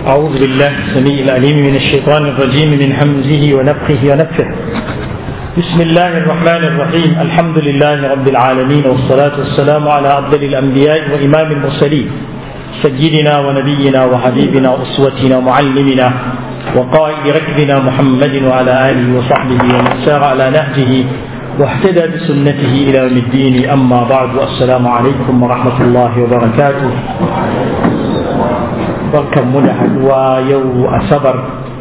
أعوذ بالله السميع العليم من الشيطان الرجيم من همزه ونفخه ونفخه بسم الله الرحمن الرحيم الحمد لله رب العالمين والصلاة والسلام على أفضل الأنبياء وإمام المرسلين سيدنا ونبينا وحبيبنا وأسوتنا ومعلمنا وقائد ركبنا محمد وعلى آله وصحبه ومن سار على نهجه واهتدى بسنته إلى يوم الدين أما بعد والسلام عليكم ورحمة الله وبركاته barkan mu da haduwa yau asabar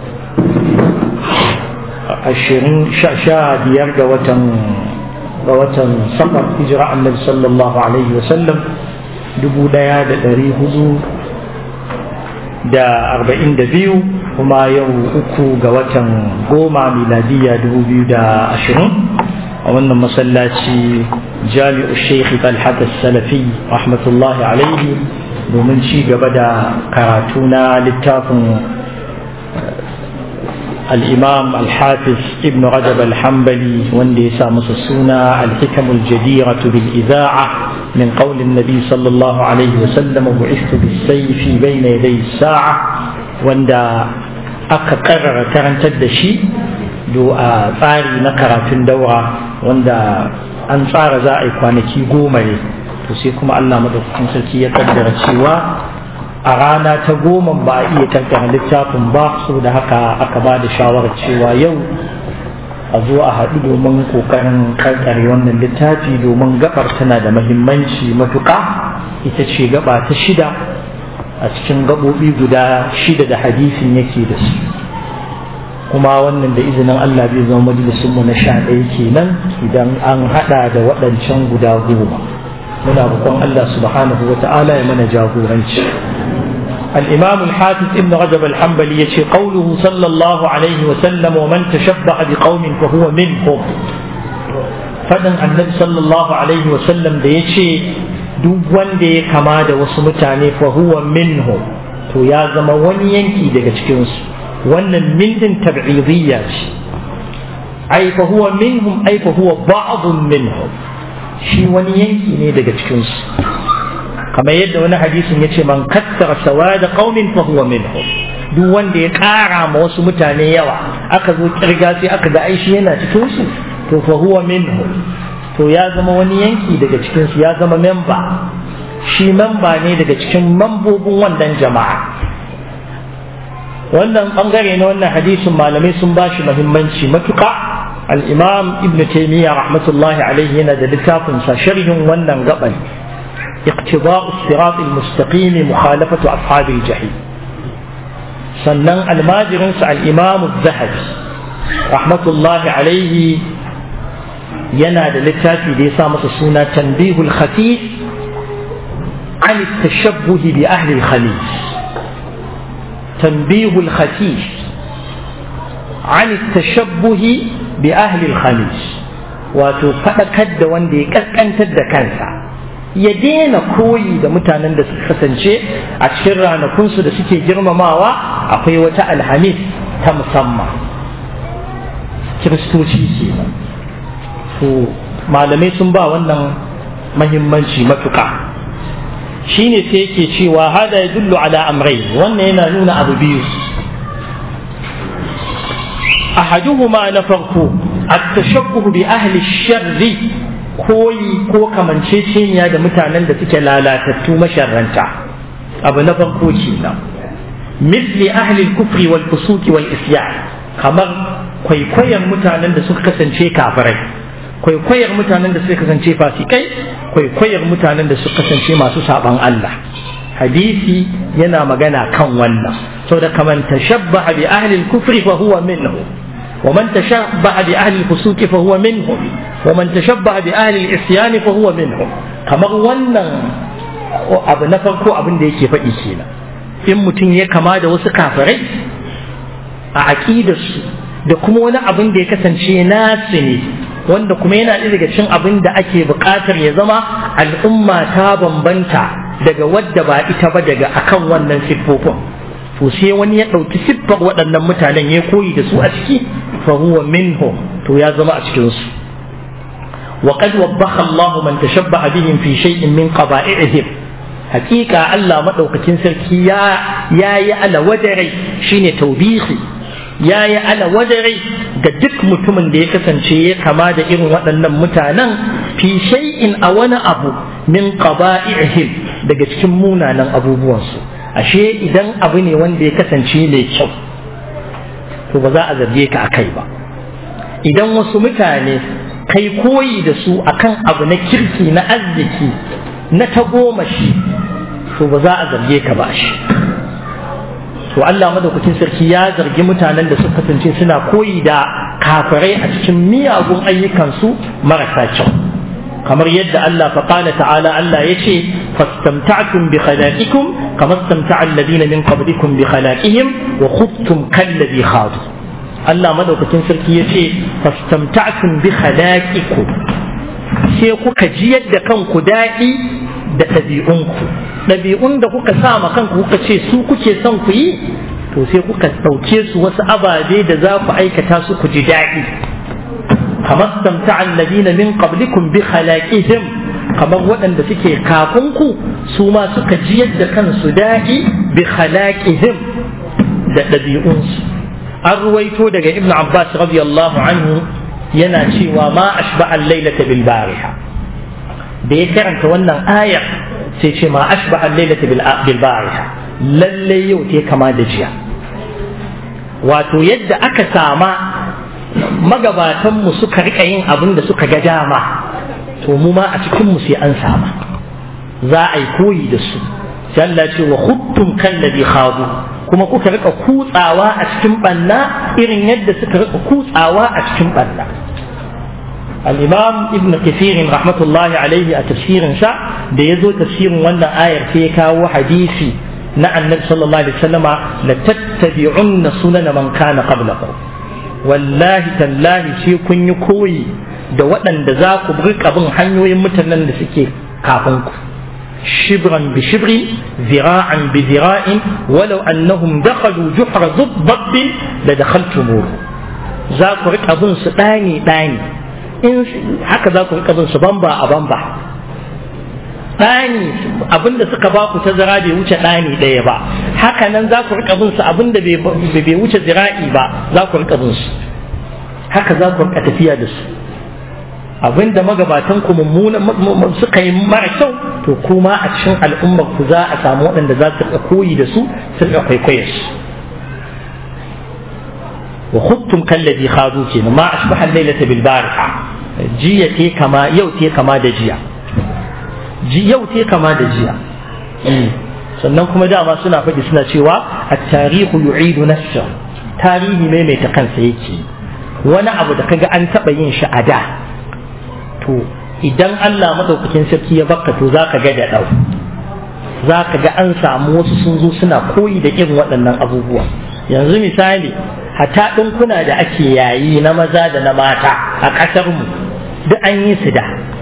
ashirin sha biyar ga watan ga watan safar hijira annabi sallallahu alaihi wasallam dubu daya da dari hudu da arba'in da biyu kuma yau uku ga watan goma miladiya dubu biyu da ashirin a wannan masallaci jami'u sheikh talhat salafi rahmatullahi alaihi domin ci gaba da karatu na littafin الإمام الحافظ ابن رجب الحنبلي وندي سامس السنة الحكم الجديرة بالإذاعة من قول النبي صلى الله عليه وسلم بعثت بالسيف بين يدي الساعة وندا أكا قرر كرن تدشي دو tsari na karatun daura wanda an tsara za a yi kwanaki goma ne to sai kuma Allah madaukakin sarki ya kaddara cewa a rana ta goma ba a iya kankana littafin ba saboda haka aka ba da shawarar cewa yau a zo a haɗu domin ƙoƙarin kankare wannan littafi domin gabar tana da mahimmanci matuƙa ita ce gaba ta shida a cikin gaɓoɓi guda shida da hadisin yake da su kuma wannan da izinin Allah bai zama majalisunmu na sha ɗaya kenan idan an haɗa da waɗancan guda goma muna roƙon Allah subhanahu wa ta'ala ya mana jagoranci الإمام الحافظ ابن رجب الحنبلي يشي قوله صلى الله عليه وسلم ومن تشبع بقوم فهو منهم فدن النبي صلى الله عليه وسلم ده يشي duk wanda ya kama da wasu mutane fa huwa minhum to ya zama wani yanki daga cikinsu wannan min din tab'idiyya ce ai fa huwa minhum ai fa huwa ba'dun minhum shi wani yanki ne daga cikinsu kamar yadda wani hadisin ya ce man kassara sawada qaumin fa huwa minhum duk wanda ya kara ma wasu mutane yawa aka zo kirga sai aka ga aishi yana cikin su to fa huwa minhum to ya zama wani yanki daga cikin su ya zama memba shi memba ne daga cikin mambobin wannan jama'a wannan bangare na wannan hadisin malamai sun bashi muhimmanci matuƙa al-imam ibn taymiyyah rahmatullahi alaihi yana da littafin sa sharhin wannan gaban اقتضاء الصراط المستقيم مخالفة أصحاب الجحيم سنن الماجر الإمام الذهبي رحمة الله عليه ينادى للتاتي دي سامة السنة تنبيه الخفيف عن التشبه بأهل الخليج تنبيه الخفيف عن التشبه بأهل الخليج وتفكد وندي كسكنتد كنسا ya daina koyi da mutanen da suka kasance a cikin ranakunsu da suke girmamawa akwai wata alhamis ta musamman kiristoci ke to malamai sun ba wannan mahimmanci matuƙa shine sai yake cewa hada ya dullu ala amrai wannan yana nuna abu biyu ahaduhuma na farko at-tashabbuh bi ahli sharri koyi ko kamanceceniya da mutanen da suke lalatattu masharranta abu na farko kenan misli ahli kufri wal fusuki wal isyan kamar kwaikwayon mutanen da suka kasance kafirai kwaikwayar mutanen da suka kasance fasikai kwaikwayar mutanen da suka kasance masu saban Allah hadisi yana magana kan wannan saboda kaman tashabbaha bi ahli kufri fa huwa minhu ومن تشبع بأهل الفسوق فهو منهم ومن تشبع بأهل العصيان فهو منهم kamar wannan abu na farko abin da yake faɗi kenan in mutum ya kama da wasu kafirai a aƙidarsu da kuma wani abin da ya kasance nasu ne wanda kuma yana ɗaya daga cin abin da ake buƙatar ya zama al'umma ta bambanta daga wadda ba ita ba daga akan wannan siffofin to sai wani ya ɗauki siffar waɗannan mutanen ya koyi da su a ciki fa huwa minhum to ya zama a cikin su wa qad wabbaha Allah man tashabbaha bihim fi shay'in min qaba'ihim hakika Allah maɗaukakin sarki ya yi ala wadarai shine taubihi ya yi ala wadarai ga duk mutumin da ya kasance ya kama da irin waɗannan mutanen fi shay'in a wani abu min qaba'ihim daga cikin munanan abubuwansu ashe idan abu ne wanda ya kasance mai kyau to ba za a zarge ka a kai ba idan wasu mutane kai koyi da su akan abu na kirki na arziki na tagomashi to ba za a zarge ka ba shi to Allah madaukakin sarki ya zargi mutanen da suka kasance suna koyi da kafirai a cikin miyagun ayyukansu marasa kyau kamar yadda Allah faƙala ta'ala Allah ya ce fastamta'tum bi khalaqikum kama istamta'a alladhina min qablikum bi khalaqihim wa khudtum kalladhi khadu Allah madaukakin sarki ya ce fastamta'tum bi khalaqikum sai kuka ji yadda kanku daɗi da ɗabi'unku ɗabi'un da kuka sa ma kanku kuka ce su kuke son ku yi to sai kuka ɗauke su wasu ababe da za ku aikata su ku ji daɗi kamar samta alladina min qablikum bi khalaqihim kamar waɗanda suke kafin ku su ma suka ji yadda kansu daɗi bi khalaqihim da ɗabi'unsu an ruwaito daga ibn abbas radiyallahu anhu yana cewa ma ashba al-lailata bil bariha da ya karanta wannan ayar sai ce ma ashba al-lailata bil bariha lalle yau te kama da jiya wato yadda aka sama magabatan mu suka rika yin abin da suka ga dama to mu ma a cikin mu sai an sama za a yi koyi da su sai Allah ce wa khuttum kallabi khadu kuma kuka rika kutsawa a cikin banna irin yadda suka rika kutsawa a cikin banna الإمام ابن كثير رحمة الله عليه تفسير شاء da ya zo tafsirin wannan ayar sai ya kawo hadisi na annabi sallallahu alaihi wasallama la tattabi'unna sunana man kana qablakum wallahi tallahi sai kun yi koyi da waɗanda za ku rika bin hanyoyin mutanen da suke kafin ku shibran bi shibrin zira'an bi zira'in walau annahum dakhalu juhra dhubbin la dakhaltumuhu za ku rika bin su ɗani ɗani in haka za ku rika bin su bamba a bamba ɗani abinda suka ba ku tazara bai wuce ɗani ɗaya ba haka nan za ku rika bin su abinda bai wuce zira'i ba za ku rika bin su haka za ku rika tafiya da su abinda magabatan ku mummuna suka yi mara kyau to kuma a cikin al'ummar ku za a samu waɗanda za su rika koyi da su su rika kwaikwaye su wa khuttum kallazi khadu kenan ma asbaha al-lailata bil bariha jiya te kama yau te kama da jiya yau te kama da jiya sannan kuma dama suna faɗi suna cewa at-tarihu yu'idu nafsa tarihi ne mai ta kansa yake wani abu da kaga an taɓa yin shi a da to idan Allah madaukakin sarki ya baka to zaka ga da ɗau zaka ga an samu wasu sun zo suna koyi da irin waɗannan abubuwa yanzu misali hata ɗinkuna da ake yayi na maza da na mata a ƙasarmu duk an yi su da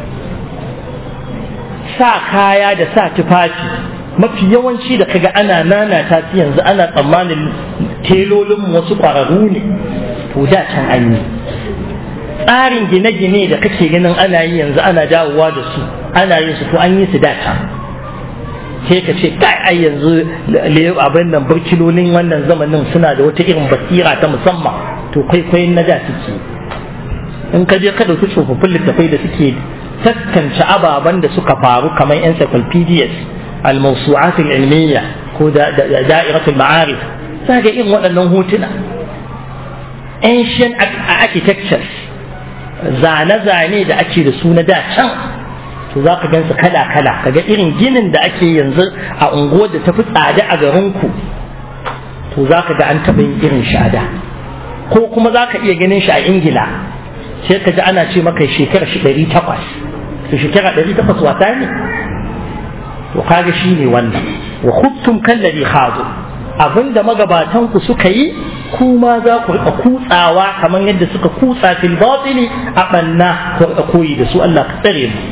sa kaya da sa tufafi mafi yawanci da kaga ana nana ta yanzu ana tsammanin telolin wasu ƙwararru ne to da can an yi tsarin gine-gine da kake ganin ana yi yanzu ana dawowa da su ana yin su to an yi su da can sai ka ce kai ai yanzu abin nan burkilolin wannan zamanin suna da wata irin basira ta musamman to kwaikwayon na da suke in ka je ka dauki tsofaffin littafai da suke taskance ababen da suka faru kamar encyclopedias al-mawsu'at al-ilmiyya ko da'irat al-ma'arif za ga irin waɗannan hotuna ancient architectures zane-zane da ake da su na da can to za ka gansu kala-kala kaga irin ginin da ake yanzu a unguwar da tafi tsada a garinku to za ka ga an taɓa yin irin shada ko kuma za ka iya ganin shi a ingila sai ka ji ana ce maka shekara shi ɗari takwas to shekara ɗari takwas wata ne to kaga shi ne wannan wa khuttum kallari khadu abinda magabatan ku suka yi kuma za ku rika kutsawa kamar yadda suka kutsa fil batili a banna ku rika koyi da su Allah ka tsare mu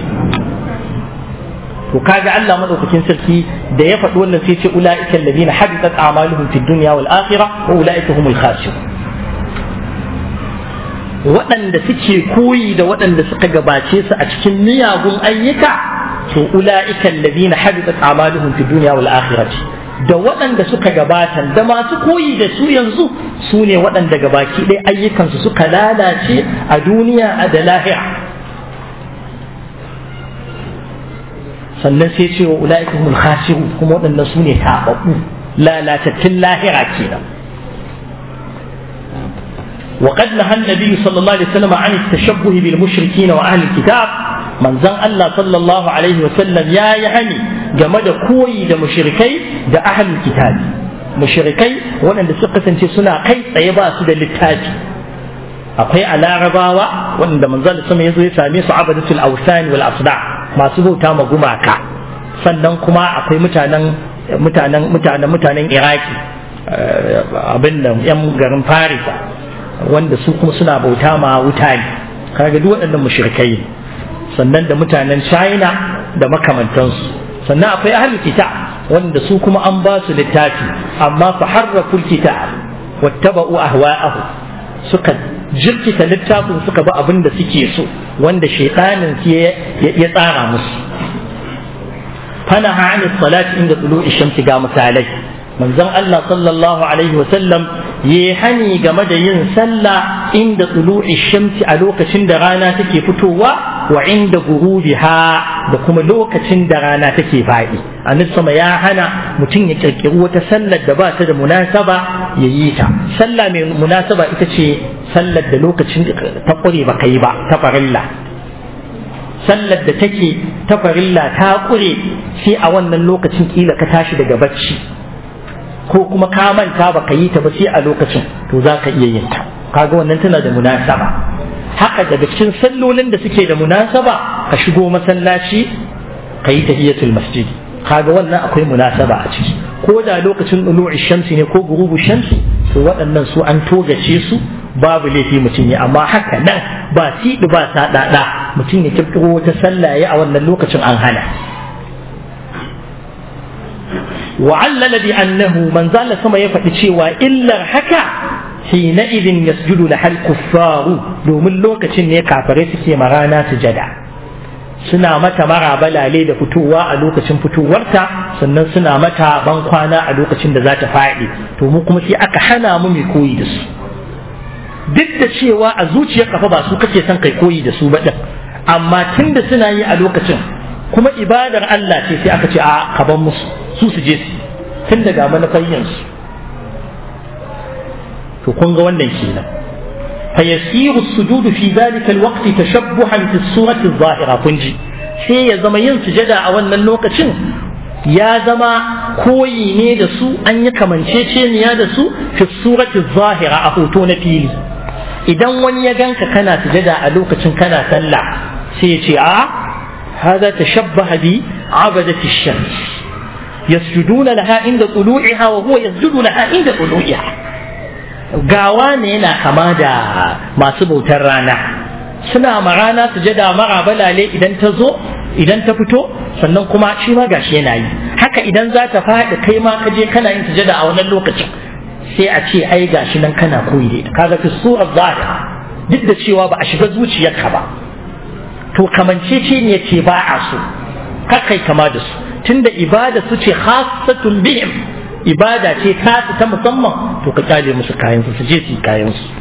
to kaga Allah madaukakin sarki da ya faɗi wannan sai ce ulaika alladhina habitat a'maluhum fid dunya wal akhirah wa ulaika humul khasirun waɗanda suke koyi da waɗanda suka gabace su a cikin miyagun ayyuka to ula'ika alladhina habitat a'maluhum fi dunya wal akhirati da waɗanda suka gabata da masu koyi da su yanzu su ne waɗanda gabaki ɗaya ayyukansu suka lalace a duniya a da lahira sannan sai ce wa ula'ika humul khasiru kuma waɗannan su ne taɓaɓɓu lalatattun lahira kenan وقد نهى النبي صلى الله عليه وسلم عن التشبه بالمشركين وأهل الكتاب من زن الله صلى الله عليه وسلم يا يعني جمد كوي دا مشركي دا أهل الكتاب مشركي وانا سقة سنة كي سيبا سدى للتاج akwai a larabawa wanda manzal sama ya zo ya same su abadatul awsan wal asda masu bauta ma gumaka sannan kuma akwai mutanen mutanen mutanen mutanen iraki abin nan yan garin farisa wanda su kuma suna bauta ma wuta ne kaga duk waɗannan mushrikai sannan da mutanen china da makamantansu sannan akwai ahli kitab wanda su kuma an ba su littafi amma fa harraful kitab wattaba'u ahwa'ahu suka jirkita littafin suka bi abin da suke so wanda shaitanin ya tsara musu fanaha an salati inda tulu'i shamsi ga misalai manzon Allah sallallahu alaihi wa sallam ya hani game da yin sallah inda tulu'i shamsi a lokacin da rana take fitowa wa inda gurubiha da kuma lokacin da rana take faɗi annabi sama ya hana mutum ya kirkiri wata sallar da ba ta da munasaba ya yi ta sallah mai munasaba ita ce sallar da lokacin ta ƙure ba yi ba ta farilla sallar da take ta farilla ta ƙure sai a wannan lokacin kila ka tashi daga bacci ko kuma ka manta ba ka yi ta ba sai a lokacin to za ka iya yin ta kaga wannan tana da munasaba haka daga cikin sallolin da suke da munasaba ka shigo masallaci ka yi tahiyatul masjid kaga wannan akwai munasaba a ciki ko da lokacin ɗulu'i shamsi ne ko gurubu shamsi to waɗannan su an togace su babu laifi mutum ya amma haka nan ba siɗi ba saɗaɗa mutum ya kirkiro wata sallah ya a wannan lokacin an hana وعلل بأنه من زال سما يفتي شيء إلا حكى حينئذ يسجد لها الكفار دوم اللوكة نيكا فريسكي مرانا سجدا suna mata mara balale da fitowa a lokacin fitowarta sannan suna mata ban kwana a lokacin da za ta faɗi to mu kuma sai aka hana mu mai koyi da su duk da cewa a zuciyar kafa ba su kake son kai koyi da su ba din amma tun da suna yi a lokacin kuma ibadar Allah ce sai aka ce a kaban musu su su je su tun daga manufar su to kun ga wannan kenan فيسير السجود في ذلك الوقت تشبها في الصورة الظاهرة كنجي sai ya zama yin sujada a wannan lokacin ya zama koyi ne da su an yi kamanceceniya da su fi surati zahira a hoto na fili idan wani ya ganka kana sujada a lokacin kana sallah sai ya ce a hada tashabbaha bi abadati shams yasjuduna laha inda tulu'iha wa huwa yasjudu laha inda tulu'iha gawa ne yana kama da masu bautar rana suna ma rana sujada mara balale idan ta zo idan ta fito sannan kuma shi ma gashi yana yi haka idan za ta faɗi kai ma ka je kana yin sujada a wannan lokacin sai a ce ai gashi nan kana koyi da ita kaga fi surar zahira duk da cewa ba a shiga zuciyarka ba to kamancece ne ce ba a so kakai kama da su tunda ibada su ce khassatun bihim ibada ce ta ta musamman to ka kyale musu kayan su je su kayan su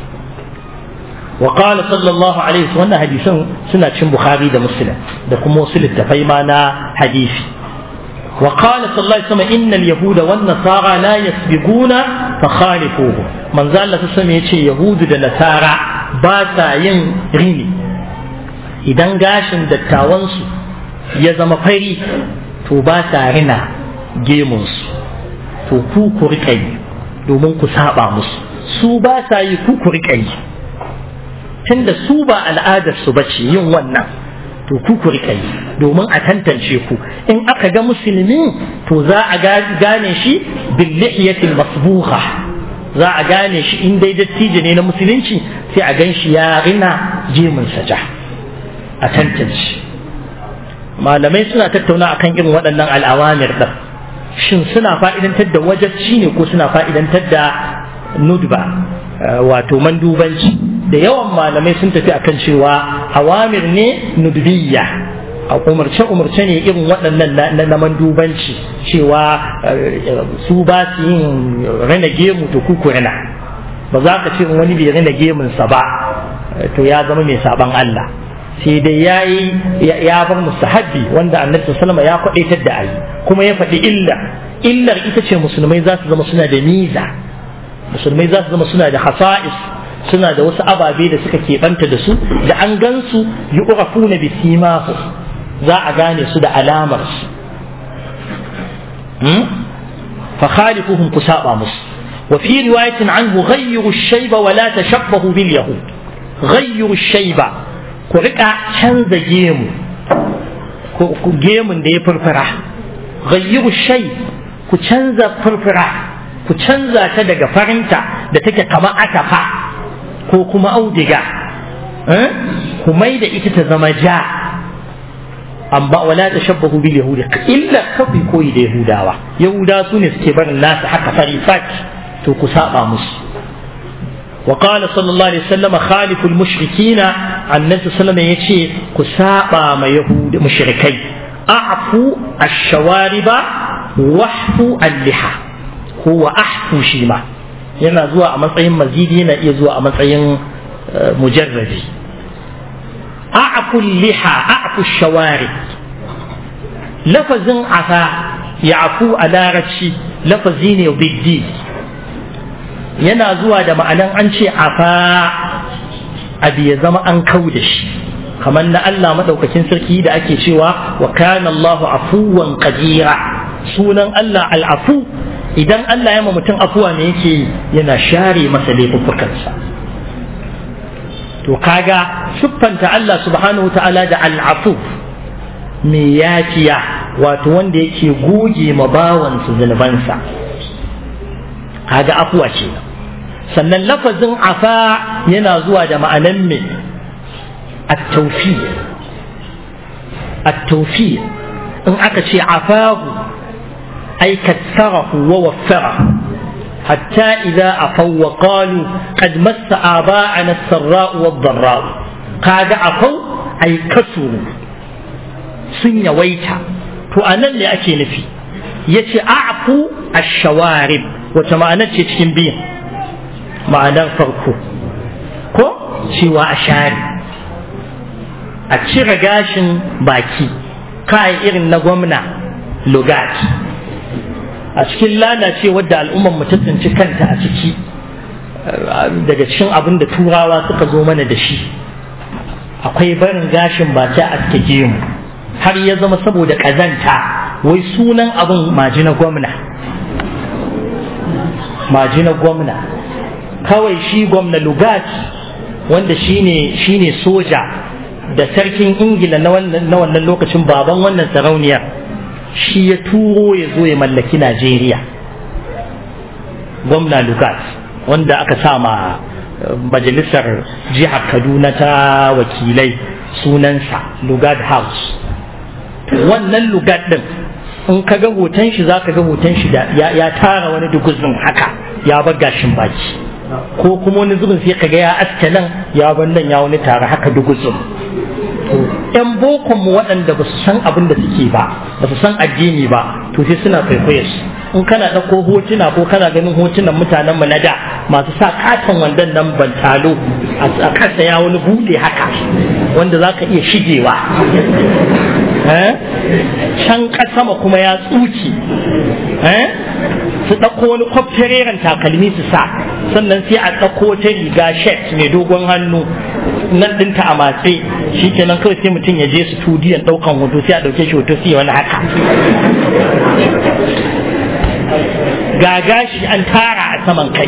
wa qala sallallahu alaihi wasallam wannan hadisan suna cin bukhari da muslim da kuma wasu littafai ma na hadisi wa qala sallallahu alaihi wasallam innal yahuda wan nasara la yasbiquna fa khalifuhu manzo Allah sallallahu yace yahudu da nasara ba sa yin rini idan gashin dattawansu ya zama fari to ba sa rina gemunsu to ku ku riƙa yi domin ku saba musu su ba sa yi ku ku riƙa yi tunda su ba al'adar su bace yin wannan to ku ku riƙa yi domin a tantance ku in aka ga musulmi to za a gane shi bil lihiyatil masbuha za a gane shi in dai dattijo ne na musulunci sai a gan shi ya rina jemin saja a tantance malamai suna tattauna akan irin waɗannan al'awamir ɗin shin suna fa'idantar da wajacci ne ko suna fa'idantar da nudba wato mandubanci da yawan malamai sun tafi akan cewa awamir ne nudbiyya a umarce umarce ne irin waɗannan na mandubanci cewa su ba su yin rana gemu to kuku rana ba za ka ce wani bai rana gemunsa ba to ya zama mai saban Allah sai dai ya yi ya bar mustahabbi wanda annabi sallama ya kwadaitar da ayi kuma ya faɗi illa illar ita ce musulmai za su zama suna da miza musulmai za su zama suna da hasa'is suna da wasu ababe da suka keɓanta da su da an gansu yi na bisimahu za a gane su da alamar su fa khalifuhum ku saba musu wa fi riwayatin anhu ghayyiru ash-shayba wa la tashabbahu bil yahud ghayyiru ash-shayba ku rika canza gemu ku gemun da ya furfura ghayyiru shay ku canza furfura ku canza ta daga farinta da take kama atafa ko kuma audiga ku mai da ita ta zama ja amma wala tashabbahu bil yahudi illa kafi koyi da yahudawa yahuda su ne suke barin nasu haka fari to ku saba musu وقال صلى الله عليه وسلم خالف المشركين عن النبي صلى الله عليه وسلم يشي كسابا ما يهود مشركي أعفو الشوارب وحفو اللحى هو أحفو شيما yana zuwa a matsayin mazidi yana iya zuwa a matsayin mujarrabi a'fu liha a'fu shawari lafazin afa ya'fu a larabci lafazi ne biddi yana zuwa da ma'anan an ce afa abu ya zama an kau da shi kamar na Allah maɗaukakin sarki da ake cewa wa kana Allahu afuwan qadira sunan Allah al'afu idan Allah ya ma mutum afuwa ne yake yana share masa laifuffukansa to kaga siffanta Allah subhanahu wa ta'ala da al'afu mai yafiya wato wanda yake goge ma bawansa zunubansa kaga afuwa ce sannan lafazin afa yana zuwa da ma'anan me at-tawfi at-tawfi in aka ce afahu ay kassarahu wa waffarahu حتى إذا أفوا وقالوا قد مس آباءنا السراء والضراء قاد أفوا أي كسروا سن يويتا فأنا اللي أكي نفي يتي أعفو الشوارب وتمانا تشكين بيه ma'anar farko ko cewa a share a cire gashin baki kai irin na gwamna lugat a cikin lalace wadda al'ummar mu ta tsinci kanta a ciki daga cikin abin da turawa suka zo mana da shi akwai barin gashin baki a aske mu har ya zama saboda ƙazanta wai sunan abin maji na gwamna maji na gwamna kawai shi gwamna lugat wanda shine shine soja da sarkin ingila na wannan lokacin baban wannan sarauniyar shi ya turo ya zo ya mallaki najeriya gwamna lugat wanda aka sa ma majalisar jihar kaduna ta wakilai sunansa lugat house wannan lugat din in ka ga hoton shi za ka ga hoton shi da ya tara wani duguzin haka ya bar gashin baki ko kuma wani zubin sai kaga ya aske nan ya bar nan ya wani tare haka duguzun yan bokon mu waɗanda ba su san abin da suke ba ba su san addini ba to sai suna kwaikwaye su in kana ɗauko hotuna ko kana ganin hotunan mutanen mu na da masu sa katon wandon nan bantalo a kasa ya wani buɗe haka wanda za ka iya shigewa can sama kuma ya tsuki su ɗauko wani kwaftareren takalmi su sa sannan sai a ɗauko ta riga shet mai dogon hannu nan ɗinta a matse shi kenan kawai sai mutum ya je studiyon ɗaukan hoto sai a ɗauke shi hoto sai wani haka ga gashi an tara a saman kai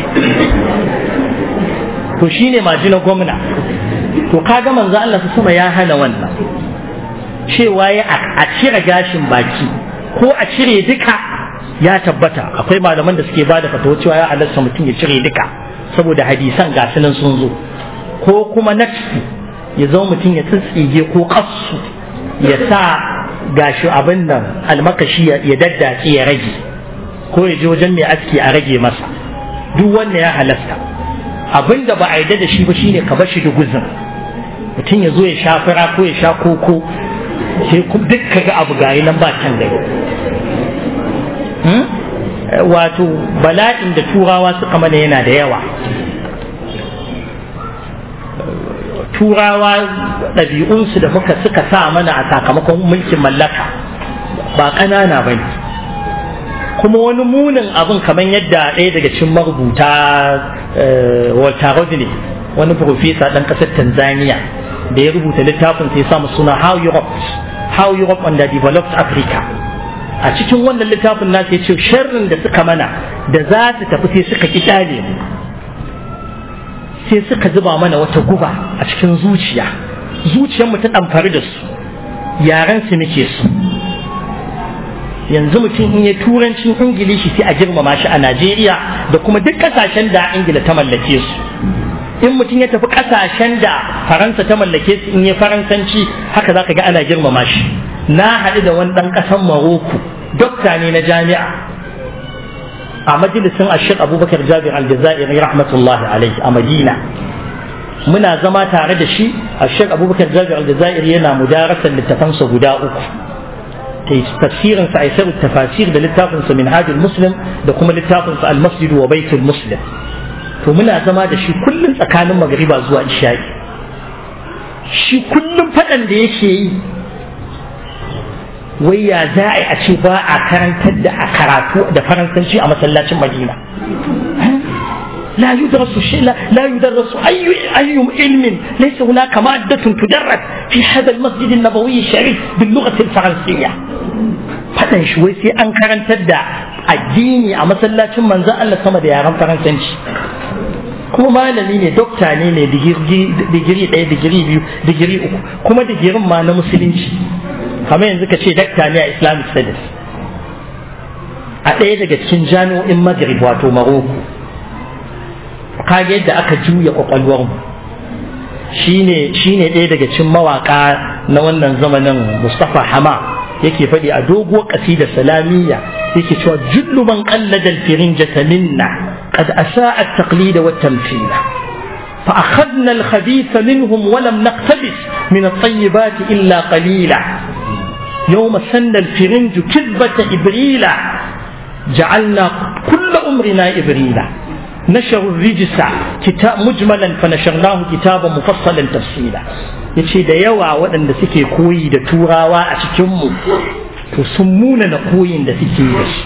to shine majina gwamna to kaga manzo Allah su sama ya hana wannan cewa ya a cire gashin baki ko a cire duka ya tabbata akwai malaman da suke ba da fatawa cewa ya halarta mutum ya cire duka saboda hadisan gasu nan sun zo ko kuma nafsi ya zama mutum ya tsitsige ko kassu ya sa gashi abin nan almakashi ya daddace ya rage ko ya je wajen mai aski a rage masa duk wanda ya halasta abin da ba a yarda da shi ba shine ka bar shi da guzin mutum ya zo ya sha fura ko ya sha koko sai duk kaga abu gari nan ba can gari wato bala'in da turawa suka mana yana da yawa turawa ɗabi'unsu da muka suka sa mana a sakamakon mulkin mallaka ba ƙanana ba ne kuma wani munin abin kamar yadda ɗaya daga cikin marubuta Walter Rodney wani profesa ɗan ƙasar Tanzania da ya rubuta littafin sai samu suna How Europe How Europe under Developed Africa a cikin wannan littafin nasu ya ce sharrin da suka mana da za su tafi sai suka ƙi mu sai suka zuba mana wata guba a cikin zuciya zuciyarmu ta ɗamfari da su yaren su muke su yanzu mutum in ya turancin ingilishi sai a girmama shi a najeriya da kuma duk ƙasashen da ingila ta mallake su in mutum ya tafi ƙasashen da faransa ta mallake su in ya faransanci haka za ka ga ana girmama shi na haɗu da wani ɗan ƙasan maroko dokta ne na jami'a a majalisin ashir abubakar jabir aljazairi rahmatullahi alaihi a madina muna zama tare da shi ashir abubakar jabir aljazairi yana mudarasar littafansa guda uku tafsirin sa aisar tafasir da littafin sa minhajul muslim da kuma littafin sa al-masjid wa baitul muslim to muna zama da shi kullum tsakanin magriba zuwa isha'i shi kullum fadan da yake yi wai ya za a ce ba a karantar da a karatu da faransanci a masallacin madina لا يدرس شيء لا, لا يدرس أي أي علم ليس هناك مادة تدرس في هذا المسجد النبوي الشريف باللغة الفرنسية faɗan shi wai sai an karantar da addini a masallacin manzan Allah sama da yaren faransanci kuma malami ne dokta ne mai digiri ɗaya digiri biyu digiri uku kuma digirin ma na musulunci kamar yanzu ka ce dakta ne a islamic studies a ɗaya daga cikin jami'o'in maghrib wato maroko kage yadda aka juya kwakwalwarmu shine shine ɗaya daga cikin mawaka na wannan zamanin Mustafa Hama yake faɗi a doguwar ƙasidar salamiyya yake cewa jullu man qallada al-firinjata minna qad asa'a at-taqlid wa at-tamthil فأخذنا الخبيث منهم ولم نقتبس من الطيبات إلا قليلا يوم سن الفرنج كذبة إبريلا جعلنا كل أمرنا إبريلا نشروا الرجس كتاب مجملا فنشرناه كتابا مفصلا تفصيلا yace da yawa waɗanda suke koyi da turawa a cikinmu to sun muna na koyin da suke da shi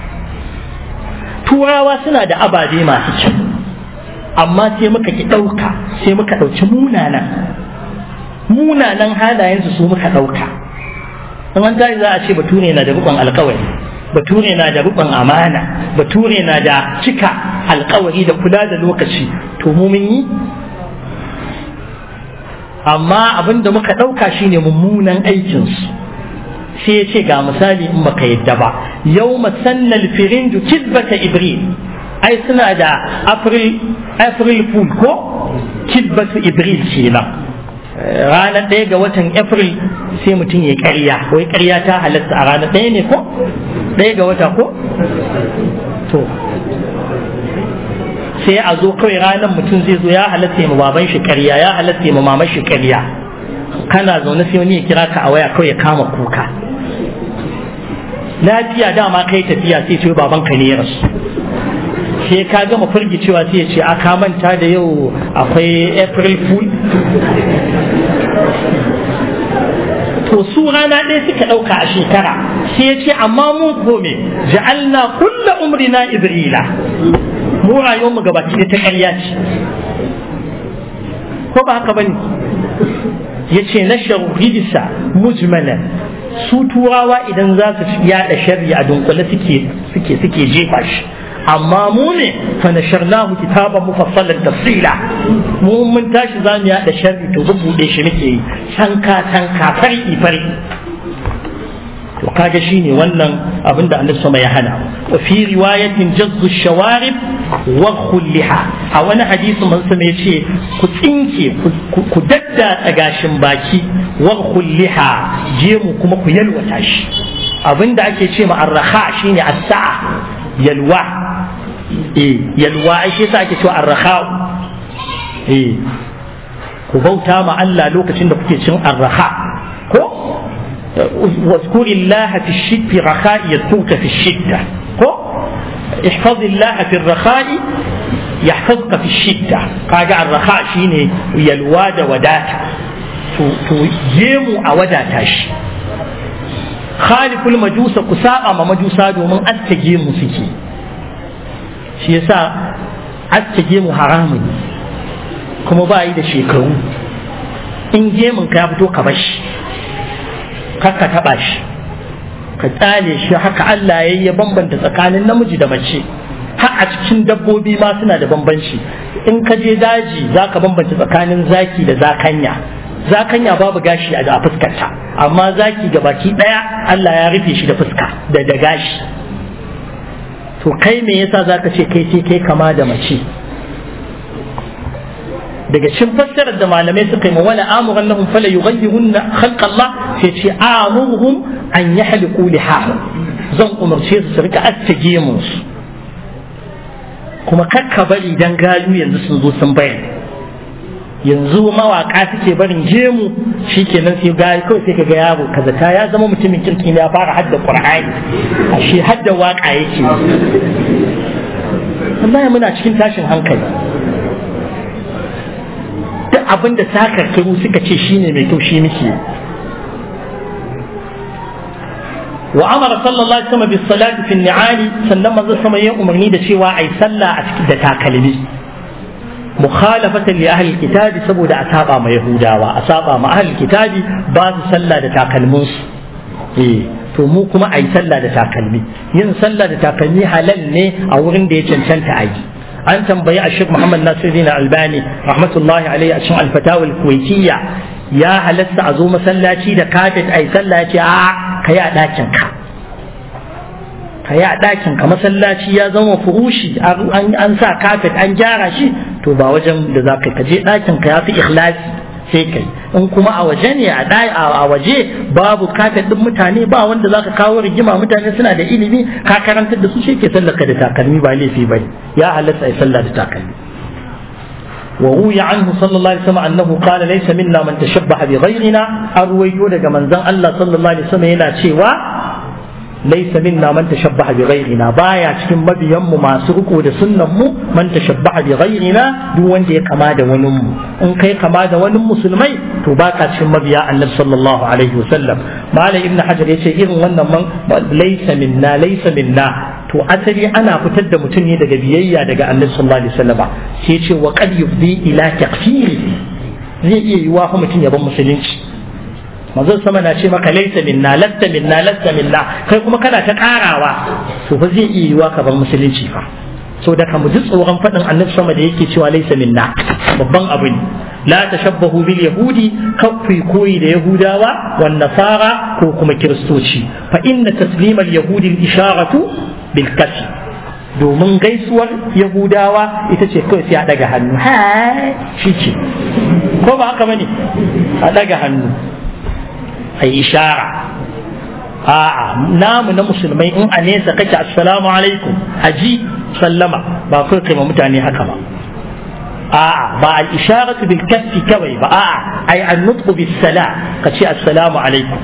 turawa suna da ababe masu kyau amma sai muka ki ɗauka sai muka ɗauki munanan munanan halayensu su muka ɗauka in an tashi za a ce bature na da rukun alkawari bature na da rukun amana bature na da cika alkawari da kula da lokaci to mu mun yi amma abin da muka ɗauka shine mummunan aikinsu sai ya ce ga misali in baka yadda ba yau masannal firinju kizbata ibril ai suna da april april fool ko kizbatu ibril kenan ranar ɗaya ga watan april sai mutum ya karya wai karya ta halatta a ranar ɗaya ne ko ɗaya ga wata ko to sai a zo kawai ranar mutum zai zo ya halatta ya baban shi karya ya halatta ya maman shi karya kana zaune sai wani ya kira ka a waya kawai ya kama kuka lafiya dama kai tafiya sai ce baban ka ne ya rasu sai ka gama firgicewa sai ya ce a ka manta da yau akwai april fool to su rana ɗaya suka ɗauka a shekara sai ya ce amma mun kome ja'alna kulla umrina ibrila mu rayuwar mu gabaki da ta ƙarya ce ko ba haka bane ya ce na rijisa mujmalan su turawa idan za su yaɗa sharri a dunkule suke suke suke jefa shi amma mu ne fa nasharnahu kitaban mufassalan tafsila mu mun tashi za mu yaɗa sharri to bubuɗe shi muke yi tanka tanka fari fari to kaga shine wannan abinda annabi sama ya hana wa fi riwayatin jazzu shawarib wa khulliha a wani hadisi man sama yace ku tsinke ku dadda gashin baki wa khulliha je mu kuma ku yalwata shi abinda ake ce ma arraha shine as-sa'a yalwa eh yalwa ai shi yasa ake cewa arraha eh ku bauta ma Allah lokacin da kuke cin arraha ko واذكر الله في الشد في رخاء يذكرك في الشدة هو احفظ الله في الرخاء يحفظك في الشدة قاقع الرخاء شيني يلواد وداتا تجيمو أوداتا شي خالف المجوس كساء ما مجوسا دومن أستجيمو سكي shi yasa aske mu haramun kuma ba yi da shekaru in gemun ka ya fito ka bashi kakka taɓa shi ka tsale shi haka Allah ya ya bambanta tsakanin namiji da mace har a cikin dabbobi ma suna da bambanci in ka je daji za ka bambanta tsakanin zaki da zakanya zakanya babu gashi a fuskarta amma zaki ga baki ɗaya Allah ya rufe shi da fuska da da gashi to kai me yasa zaka ce kai ce kai kama da mace daga cikin fassarar da malamai suka yi ma wala amuran lahum fala yughayyirunna khalqa Allah sai ce amuruhum an yahliqu lihahu zan umarce su su rika attage musu kuma kakka bari dan gayu yanzu sun zo sun bayar yanzu mawaka suke barin gemu shikenan sai ga kawai sai kaga yaro kaza ta ya zama mutumin kirki ne ya fara hadda qur'ani ashe hadda waka yake wallahi muna cikin tashin hankali duk abin da sakarkaru suka ce shine mai kyau shi muke wa amara sallallahu alaihi wasallam bis salati fi ni'ali sannan manzo sama ya umarni da cewa ai sallah a cikin da takalmi mukhalafatan li ahli kitabi saboda a saba ma yahudawa a saba ma ahli kitabi ba su sallah da takalmin su eh to mu kuma ai sallah da takalmi yin sallah da takalmi halal ne a wurin da ya cancanta a yi an tambayi a shek muhammad nasiruddin albani rahmatullahi alaihi a cikin alfatawa kuwaitiyya ya halatta a zo masallaci da kafet ai sallah ce a ka yi a ɗakin ka ka yi a ɗakin ka masallaci ya zama furushi an sa kafet an gyara shi to ba wajen da za ka je ɗakin ka ya fi ikhlasi sai kai in kuma a waje ne a waje babu kafet ɗin mutane ba wanda za ka kawo rigima mutane suna da ilimi ka karantar da su shi ke sallaka da takalmi ba laifi ba ya halatta a sallah da takalmi وروي عنه صلى الله عليه وسلم أنه قال ليس منا من تشبه بغيرنا أرويو دقا من زن الله صلى الله عليه وسلم هنا شيوا ليس منا من تشبه بغيرنا بايا cikin mabiyanmu masu riko da sunnan mu man tashabbaha bi ghayrina duk wanda ya kama da wani mu in kai kama da wani musulmai to baka cikin mabiya annabi sallallahu alaihi wasallam malam ibnu hajar yace irin wannan man laysa minna laysa minna to asali ana fitar da mutum ne daga biyayya daga annabi sallallahu alaihi wasallam sai ce wa qad yufdi ila takfiri zai iya yiwa fa mutum ya bar musulunci manzon sama na ce maka laisa minna lasta minna lasta minna kai kuma kana ta karawa to fa zai iya yiwa ka bar musulunci fa so da ka mu ji tsoron faɗin annabi sama da yake cewa laisa minna babban abu ne la tashabbahu bil yahudi kaffi koyi da yahudawa wan nasara ko kuma kiristoci fa inna taslima al yahudi al isharatu bil kasi domin gaisuwar yahudawa ita ce kawai sai a daga hannu ha shi ce ko ba haka bane a daga hannu a ishara a'a namu na musulmai in a nesa kake assalamu alaikum aji sallama ba kai kai mutane haka ba a'a ba al isharatu bil kaffi kawai ba a'a ai an nutqu bis sala kace assalamu alaikum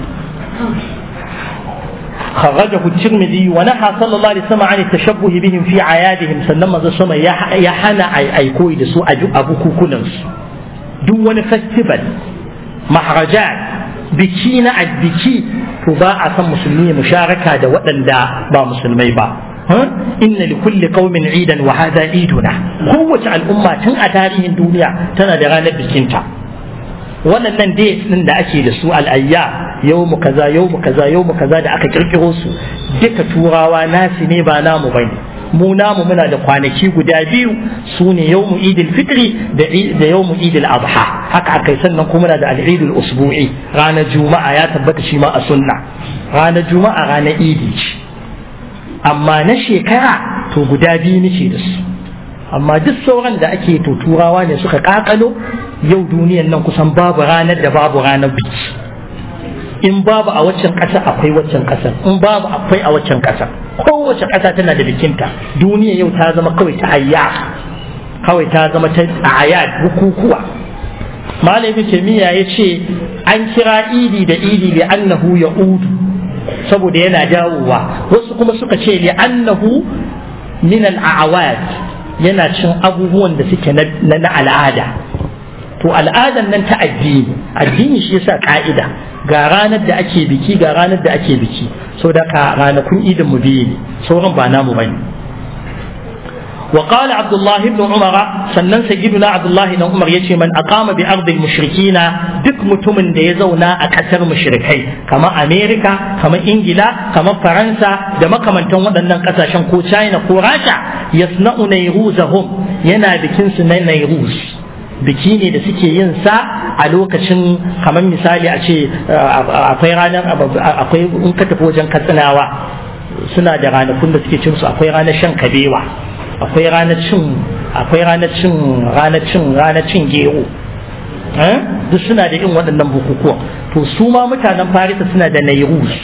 خرجه الترمذي ونهى صلى الله عليه وسلم عن التشبه بهم في عيادهم سلم ذا سما يا حنا اي اي كوي دسو ابو كوكونس دون فestival مهرجان biki na addiki to ba a san musulmi ya musharaka da waɗanda ba musulmai ba inna li kulli qaumin idan wa hadha iduna kowace al'umma tun a tarihin duniya tana da ranar bikinta waɗannan dates din da ake da su al'ayya yawmu kaza yawmu kaza yawmu kaza da aka kirkiro su duka turawa nasi ne ba namu bane mu namu muna da kwanaki guda biyu su ne yawmu idil fitri da yawmu idil adha haka akai sannan kuma muna da al'idul usbu'i ranar juma'a ya tabbata shi ma a sunna ranar juma'a ranar idi ce amma na shekara to guda biyu nake da su amma duk sauran da ake to turawa ne suka kakalo yau duniyan nan kusan babu ranar da babu ranar biki in babu a waccan ƙasa akwai waccan ƙasar in babu akwai a waccan ƙasar kowace ƙasa tana da bikinta duniya yau ta zama kawai ta ayya kawai ta zama ta ayat bukukuwa malam ibn taymiya ya ce an kira idi da idi li annahu ya'udu saboda yana dawowa wasu kuma suka ce li annahu min al-a'wad yana cin abubuwan da suke na al'ada to al'adan nan ta addini addini shi yasa ka'ida ga ranar da ake biki ga ranar da ake biki so da ka ranakun idin mu biyu ne sauran ba namu bane وقال عبد الله بن عمر sannan sayyiduna Abdullahi dan Umar yace man aqama bi ardil mushrikina duk mutumin da ya zauna a kasar mushrikai kamar America kamar Ingila kamar Faransa da makamantan waɗannan kasashen ko China ko Rasha yasna'u nayruzahum yana bikin su na nayruz biki ne da suke yin sa a lokacin kamar misali a ce akwai ranar akwai in ka tafi wajen katsinawa suna da ranakun da suke cin su akwai ranar shan kabewa akwai ranar cin akwai ranar cin ranar cin ranar cin gero duk suna da irin waɗannan bukukuwa to su ma mutanen farisa suna da nairus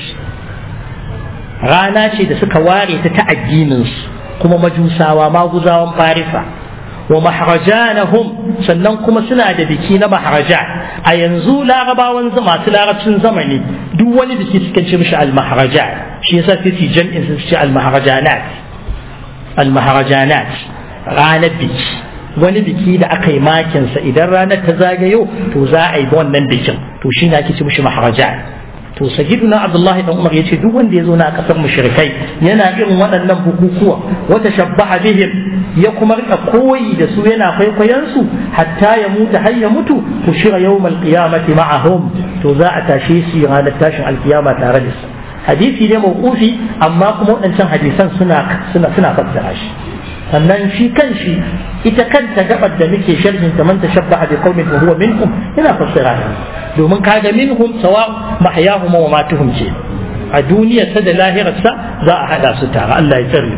rana ce da suka ware ta ta addininsu kuma majusawa maguzawan farisa wa maharajanahum sannan kuma suna da biki na maharajan a yanzu larabawan masu larabcin zamani duk wani biki suka ce mishi al-maharajan shi yasa sai su jam'in su ce al-maharajanat al-maharajanat ranar biki wani biki da aka yi makinsa idan ranar ta zagayo to za a yi wannan bikin to shi na ake ce mishi maharajan to sayyiduna abdullahi dan umar yace duk wanda ya zo na kasar mushrikai yana irin waɗannan bukukuwa wata shabbaha bihim ya kuma rika koyi da su yana kwaikwayon su hatta ya mutu har ya mutu ku shira yawmal qiyamati ma'ahum to za a tashe shi ranar tashin alkiyama tare da su hadisi ne mawqufi amma kuma waɗancan hadisan suna suna suna fassara shi sannan shi kan shi ita kanta gabar da muke sharhin ta man tashabbaha bi qaumin wa huwa minhum yana fassara domin kaga minhum sawa mahyahum wa matuhum ce a duniyar sa da lahirarsa za a hada su tare Allah ya tsare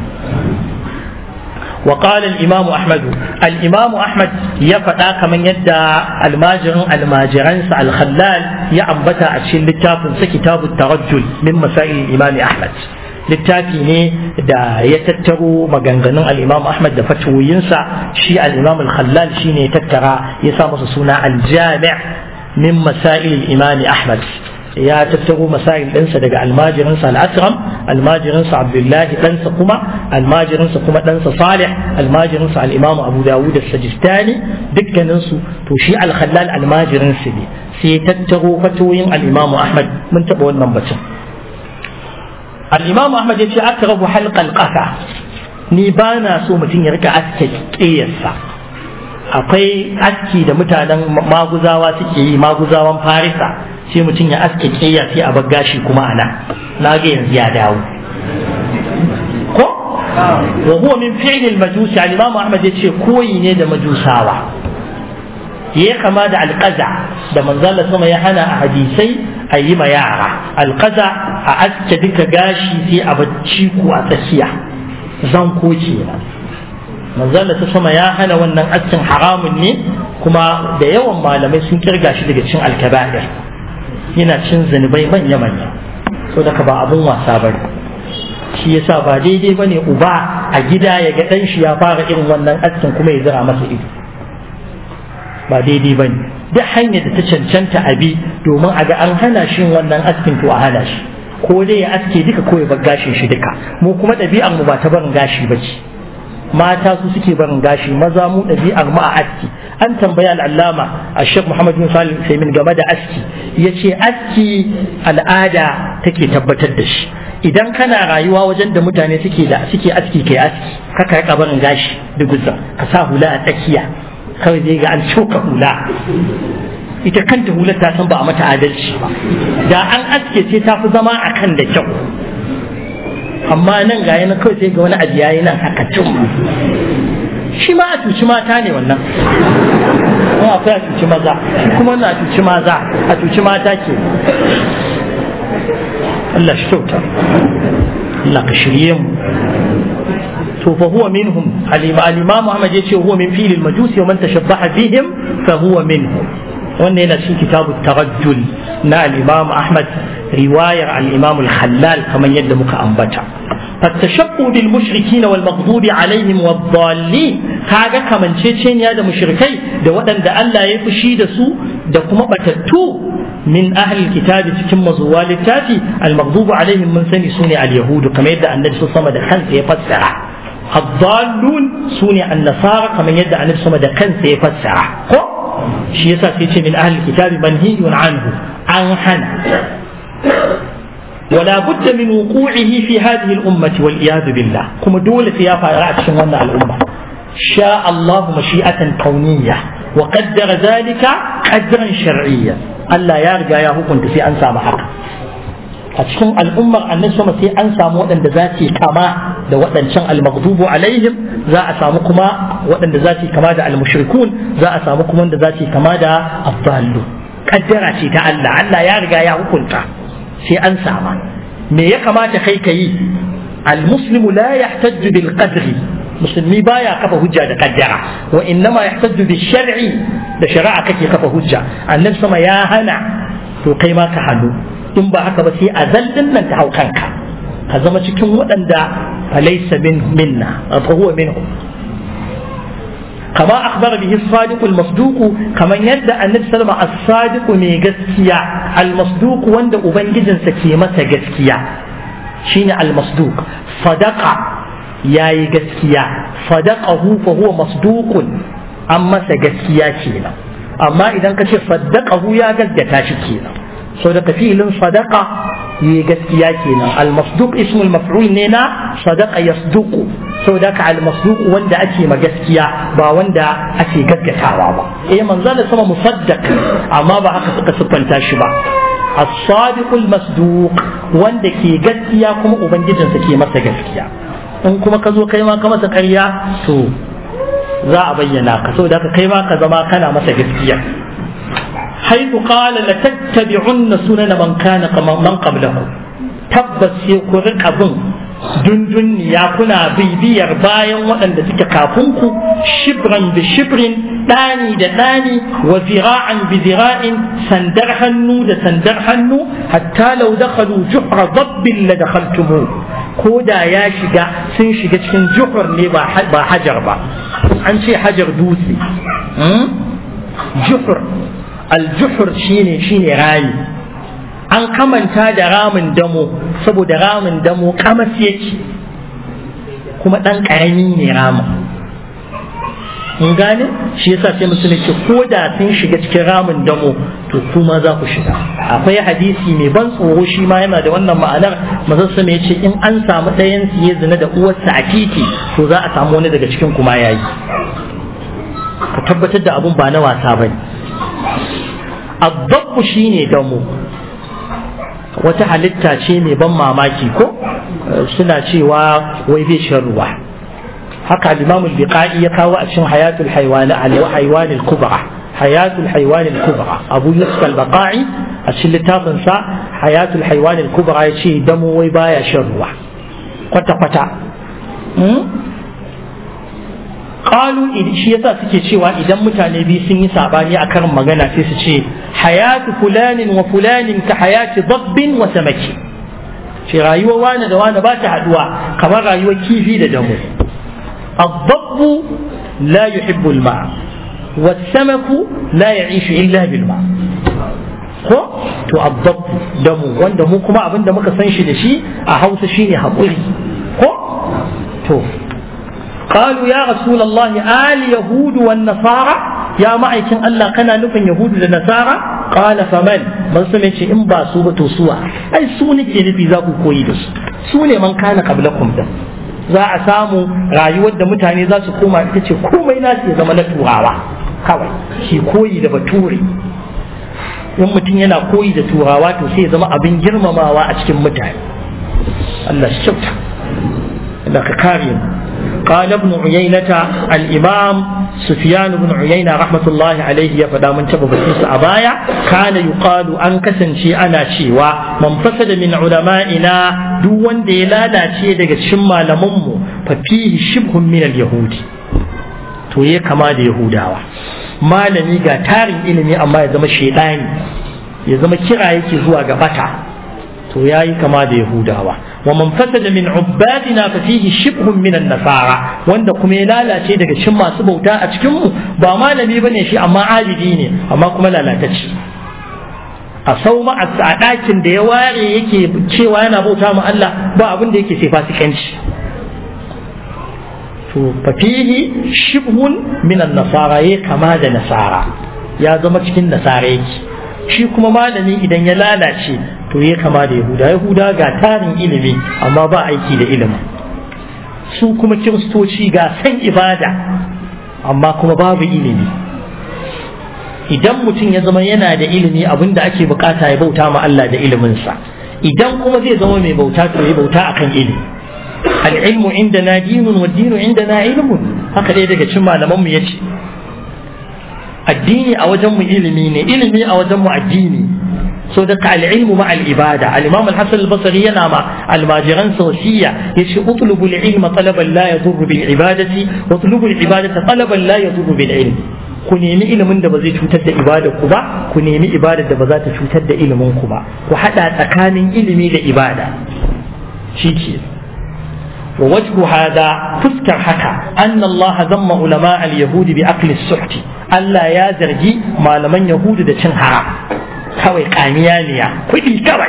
وقال الإمام أحمد الإمام أحمد يفتا كمن يدى الماجر الماجران الخلال يعنبتا أشيل لتاف كتاب الترجل من مسائل الإمام أحمد littafi ne da ya tattaro maganganun al'imam Ahmad da fatoyinsa shi al'imam al-khallal shi ne tattara ya sa masa suna al-jami' min masail imam Ahmad ya tattaro masail ɗinsa daga almajirinsa al-asram almajirinsa abdullahi ɗansa kuma almajirinsa kuma ɗansa salih almajirinsa al-imam abu dawud as-sajistani dukkaninsu to shi al-khallal almajirinsa ne sai tattaro fatoyin al-imam Ahmad mun taɓa wannan batun الإمام أحمد يقول أقرب حلق القفا ni ba na so mutum ya rika aske ƙeyarsa akwai aski da mutanen maguzawa suke yi maguzawan farisa sai mutum ya aske ƙeya sai a bar gashi kuma ana na ga yanzu ya dawo ko wa huwa min fi'l al-majusi al-imam ahmad yace koyi ne da majusawa ya kama da alƙaza da manzala sama ya hana a hadisai a yi ma yara alƙaza a aske duka gashi sai a bacci ku a tsakiya zan ko kenan manzala ta sama ya hana wannan askin haramun ne kuma da yawan malamai sun kirga shi daga cin alkaba'ir yana cin zunubai manya manya so daga ba abun wasa bane shi yasa ba daidai bane uba a gida ya ga dan shi ya fara irin wannan askin kuma ya zira masa ido ba daidai ba ne duk hanyar da ta cancanta abi domin a ga an hana shi wannan askin to a hana shi ko dai ya aske duka ko ya bar gashin shi duka mu kuma ɗabi'ar mu ba ta barin gashi ba ce mata su suke barin gashi maza mu ɗabi'ar mu a aski an tambaya al'allama a shek muhammad bin salim usaimin game da aski ya ce aski al'ada take tabbatar da shi idan kana rayuwa wajen da mutane suke da suke aski kai aski kaka rika barin gashi duguzan ka sa hula a tsakiya kawai dai ga an coka hula ita kanta hular ta san ba a mata adalci ba da an aske ce ta fi zama a kan da kyau amma nan ga yana kawai sai ga wani abu yayi nan haka cin shi ma a cuci mata ne wannan kuma akwai a cuci maza shi kuma na cuci maza a cuci mata ke Allah shi kyauta Allah ka shirye mu to fa huwa minhum al-imam Muhammad yace huwa min fil al-majusi wa man tashabbaha bihim fa huwa minhum wannan yana cikin kitabu tarajjul na al-imam Ahmad riwayar al-imam al-Khallal kamar yadda muka ambata فالتشبه بالمشركين والمغضوب عليهم والضالين kaga kamanceceniya da mushrikai da waɗanda Allah ya fushi da su da kuma batattu min ahli kitabi cikin mazuwa littafi al-maghdubu alaihim mun sani sune al-yahudu kamar yadda annabi sama da kansa ya fassara الضالون سوني النصارى كما يدعى النبي صلى الله عليه يفسر shi yasa sai ce min ahli kitabi manhiyun anhu an hana ولا بد من وقوعه في هذه الأمة والعياذ بالله كما دولة يا فارات شنوانا الأمة شاء الله مشيئة كونية وقدر ذلك قدرا شرعيا ألا يرجع يا هو كنت في أنسى محق أتشكم الأمة أن نسمى في أنسى مودن ذاتي كما da waɗancan almaghdubu alaihim za a samu kuma waɗanda za su kama da almushrikun za a samu kuma wanda za su kama da abdallu kaddara ce ta Allah Allah ya riga ya hukunta sai an sama me ya kamata kai ka yi almuslimu la yahtajju bil qadri musulmi baya kafa hujja da kaddara wa innama yahtajju bil shar'i da shari'a kake kafa hujja annabi sama ya hana to kai ma ka hannu in ba haka ba sai azallin nan ta hau kanka ka zama cikin waɗanda falaisa min minna fa huwa minhu kama akhbara bihi as-sadiq al-masduq kaman yadda annabi sallama as-sadiq mai gaskiya al-masduq wanda ubangijinsa ke masa gaskiya shine al-masduq sadaqa yayi gaskiya sadaqahu fa huwa masduqun an masa gaskiya kenan amma idan ka ce saddaqahu ya gaskata shi kenan so da filin sadaqa yi gaskiya kenan al-masduq ismul maf'ul ne na sadaqa yasduqu so da ka al-masduq wanda ake ma gaskiya ba wanda ake gaskatawa ba eh manzo da sama musaddaq amma ba haka suka siffanta shi ba as-sadiq al-masduq wanda ke gaskiya kuma ubangijinsa ke masa gaskiya in kuma ka zo kai ma ka masa ƙarya to za a bayyana ka saboda ka kai ma ka zama kana masa gaskiya حيث قال لتتبعن سنن من كان من قبلكم tabbas sai ku rika bin dundunniya kuna bibiyar bayan waɗanda suke kafin ku shibran bi shibrin ɗani da ɗani wa zira'an bi zira'in sandar hannu da sandar hannu hatta lau dakhalu juhra dabbin la dakhaltumu ko da ya shiga sun shiga cikin juhur ne ba hajar ba an ce hajar dutse juhur aljuhur shine shine rami an kamanta da ramin damo saboda ramin damo kamas yake kuma ɗan ƙarami ne ramin in gane shi yasa sai musulun ce ko da sun shiga cikin ramin damo to kuma za ku shiga akwai hadisi mai ban tsoro shi ma yana da wannan ma'anar mazarsa mai ce in an samu ɗayan su ya zina da uwarsa a titi to za a samu wani daga cikin kuma yayi ka tabbatar da abun ba na wasa bane addabbu shine damo wata halitta ce mai ban mamaki ko suna cewa wai bai shan ruwa haka al-imam al-biqai ya kawo a cikin hayatul haywan al-haywan al-kubra hayatul haywan al-kubra abu yusuf al-baqai a cikin littafin sa hayatul haywan al-kubra ya ce damo wai baya shan ruwa kwata kwata qalu shi yasa suke cewa idan mutane biyu sun yi sabani a karin magana sai su ce hayatu fulanin wa fulanin ka hayati dabbin wa samaki ce rayuwar wani da wani ba ta haduwa kamar rayuwar kifi da damu الضب لا يحب الماء والسمك لا يعيش إلا بالماء ko to addab damu wanda mu kuma abin da muka san shi da shi a hausa shine haƙuri ko to قالوا يا رسول الله آل يهود والنصارى يا معيكن الله كان نفن يهود والنصارى قال فمن من سمع إن باسوا بتوسوا أي سوني كي نفي ذاكو كويدس سوني من كان قبلكم ده za a samu rayuwar da mutane za su koma ita ce komai nasu ya zama na turawa kawai shi koyi da bature in mutum yana koyi da turawa to sai ya zama abin girmamawa a cikin mutane Allah shi kyauta Allah ka kare mu قال ابن عيينة الإمام سفيان بن عيينة رحمة الله عليه يفدا من تبع بسيس أبايا كان يقال أن كسن شيء أنا شيء ومن فسد من علمائنا دون دلالا شيء دقى شما لمم ففيه شبه من اليهود to ya kama da yahudawa malami ga tarin ilimi amma ya zama shaidani ya zama kira yake zuwa ga bata to ya yi kama da yahudawa wa man fasada min ubbadina fa fihi shibhun min an-nasara wanda kuma ya lalace daga cikin masu bauta a cikin mu ba malami bane shi amma abidi ne amma kuma lalatacce a sauma a ɗakin da ya ware yake cewa yana bauta ma Allah ba abin da yake sai fasikanci to fafihi shibhun minan nasara ya kama da nasara ya zama cikin nasara yake shi kuma malami idan ya lalace to ya kama da yahuda yahuda ga tarin ilimi amma ba aiki da ilimi su kuma kiristoci ga san ibada amma kuma babu ilimi idan mutum ya zama yana da ilimi abinda ake bukata ya bauta ma Allah da iliminsa idan kuma zai zama mai bauta to ya bauta akan ilimi العلم عندنا دين والدين عندنا علم haka dai daga cikin malamanmu ya ce addini a wajenmu ilimi ne ilimi a wajenmu addini so da al'ilmu ma al'ibada al-imam al-hasan al-basri yana ma almajiran sawsiya yace utlubu al-ilma talaban la yadurru bil ibadati wa utlubu al-ibadata talaban la yadurru bil ilm ku nemi ilimin da ba zai cutar da ibadar ku ba ku nemi ibadar da ba za ta cutar da ilimin ku ba ku hada tsakanin ilimi da ibada shi ke ووجه هذا فسكر حكا أن الله ذم علماء اليهود بأكل السحت ألا يا زرجي ما لمن يهود دا حرام كوي قانيانيا كوي كوي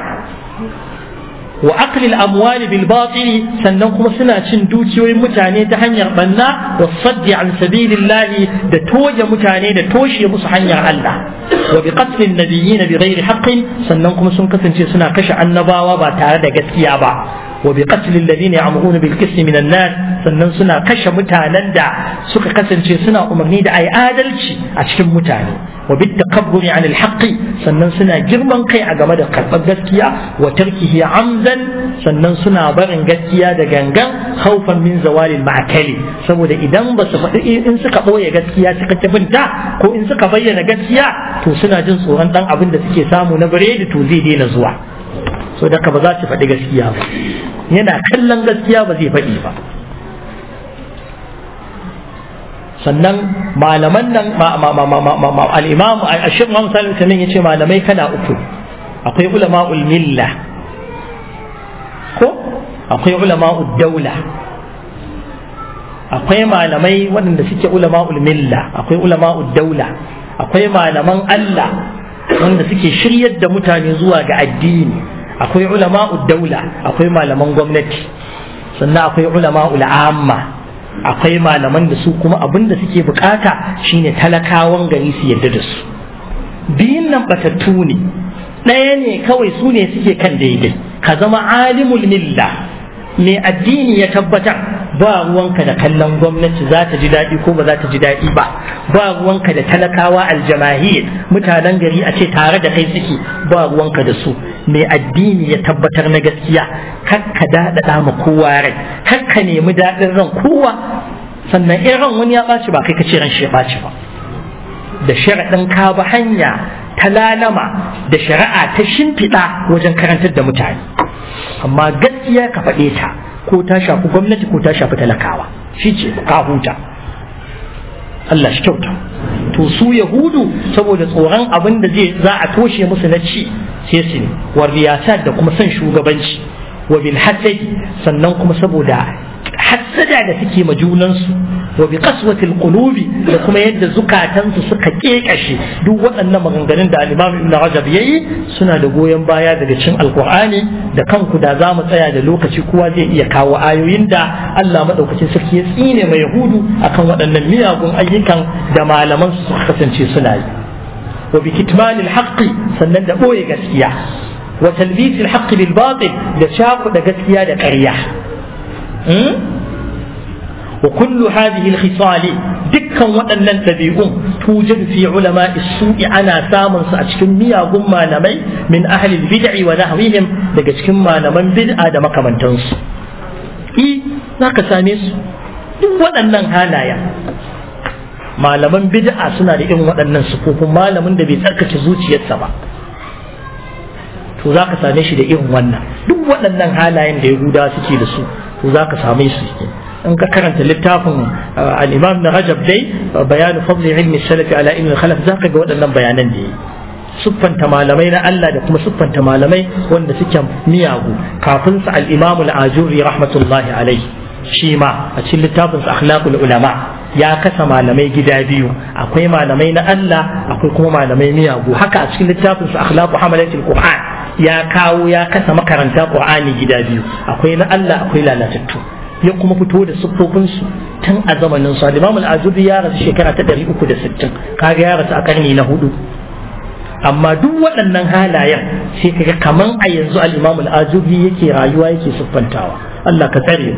وأكل الأموال بالباطل سننكم سنة دوتي ومتاني تحنير بنا والصد عن سبيل الله دا توجة متاني دا توشي مصحنير الله وبقتل النبيين بغير حق سننكم سنكسن سنة كشع النباوة باتارة قسكيابا وبقتل الذين يعمرون بالقسط من الناس sannan suna kashe mutanen da suka kasance suna umarni da ai adalci a cikin mutane wa bit takabburi an alhaqi sannan suna girman kai a game da karɓar gaskiya wa tarkihi amdan sannan suna barin gaskiya da gangan haufan min zawalil ma'akali saboda idan ba su faɗi in suka ɓoye gaskiya suka binta ko in suka bayyana gaskiya to suna jin tsoron ɗan abin da suke samu na biredi to zai daina zuwa so da ba za su faɗi gaskiya ba yana kallon gaskiya ba zai faɗi ba sannan malaman nan al'imam a shirin hamsa sanin ya ce malamai kana uku akwai ulama'ul milla ko akwai ulama'ul daula akwai malamai waɗanda suke ulama'ul milla akwai ulama'ul daula akwai malaman Allah wanda suke shiryar da mutane zuwa ga addini akwai ulama'u daula akwai malaman gwamnati sannan akwai ulama'u amma akwai malaman da su kuma abin da suke bukata shine talakawan gari su yadda da su biyun nan batattu ne ɗaya ne kawai su ne suke kan daidai ka zama alimul milla mai addini ya tabbatar ba ruwanka da kallon gwamnati za ta ji daɗi ko ba za ta ji daɗi ba ba ruwanka da talakawa aljamahir mutanen gari a ce tare da kai suke ba ruwanka da su mai addini ya tabbatar na gaskiya kar ka daɗaɗa ma kowa rai kar ka nemi daɗin ran kowa sannan in ran wani ya ɓaci ba kai ka ce ran shi ya ɓaci ba da sharaɗin ka ba hanya ta lalama da shari'a ta shimfiɗa wajen karantar da mutane amma gaskiya ka faɗe ta ko ta shafi gwamnati ko ta shafi talakawa shi ce ka huta Allah shi kyauta to su yahudu saboda tsoron abin da zai za a toshe musu na ci sai su ne wa riyasat da kuma son shugabanci wa bil hasadi sannan kuma saboda hassada da suke ma junansu wa bi qaswatil qulubi da kuma yadda zukatansu suka kekashe duk waɗannan maganganun da al-Imam Ibn Rajab yayi suna da goyon baya daga cikin Alkur'ani da kanku da za mu tsaya da lokaci kowa zai iya kawo ayoyin da Allah madaukakin sarki ya tsine mai Yahudu akan waɗannan miyagun ayyukan da malaman su suka kasance suna yi wa bi kitmanil haqqi sannan da boye gaskiya wa talbisil haqqi bil batil da shaku da gaskiya da ƙarya وكل هذه الخصال دكا وأن تبيعون توجد في علماء السوء أنا سامن سأتكم ميا قم نمي من أهل البدع ونحوهم لكتكم ما نمن بدع دم كمن تنس إي ذاك ساميس waɗannan halaya malaman bid'a suna da irin waɗannan sufofin malamin da bai tsarkace zuciyarsa ba to za ka same shi da irin wannan duk waɗannan halayen da yahudawa suke da su to za ka same su in ka karanta littafin al-imam na rajab dai bayanu fadli ilmi salafi ala ilmi khalaf za ka ga waɗannan bayanan da yi siffanta malamai na Allah da kuma siffanta malamai wanda suke miyagu kafin sa al-imam al-ajuri rahmatullahi alaihi shi ma a cikin littafin sa akhlaqul ulama ya kasa malamai gida biyu akwai malamai na Allah akwai kuma malamai miyagu haka a cikin littafin su akhlaqu hamalatil qur'an ya kawo ya kasa makaranta qur'ani gida biyu akwai na Allah akwai lalatattu ya kuma fito da siffofin su tun a zamanin su Imam al-Azubi ya rasu shekara ta 360 kaga ya rasu a karni na hudu amma duk waɗannan halayen sai kaga kaman a yanzu al-Imam al-Azubi yake rayuwa yake siffantawa Allah ka tsare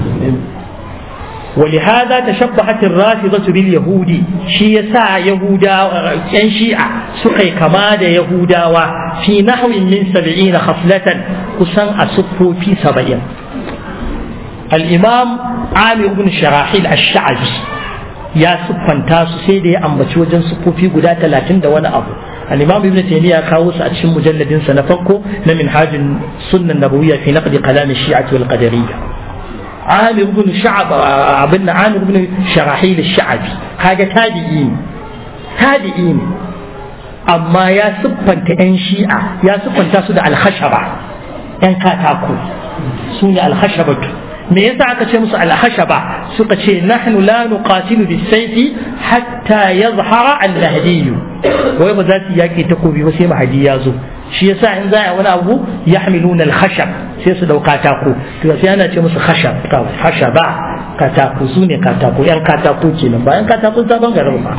ولهذا تشبهت الرافضة باليهود شي يسا يهودا ان شيعة سقي كما دا يهودا في نحو من سبعين خصلة كسان أسفو في سبعين الإمام عامر بن شراحيل الشعبي يا سبحان تاسو سيدي أم بتوجن سفو في قدا ثلاثين دا وانا أبو الإمام ابن تيمية كاوس أتشم مجلد سنفقه من حاج السنة النبوية في نقد كلام الشيعة والقدرية عامر بن شعب ابن عامر بن شراحيل الشعبي هذا تابعين تابعين أما يا سبحان تأن شيعة يا سبحان تاسود على الخشبة ‘yan katako su ne alhashabatu me yasa aka ce musu alhashaba suka ce nahnu la nuqatilu bisayfi hatta yazhara al-mahdi wai ba za su yaki takobi ba sai mahdi ya zo shi yasa in za a wani abu yahmiluna al-khashab sai su dauka katako to sai ana ce musu khashab khashaba katako su ne katako yan katako kenan ba yan katako sabon garin ba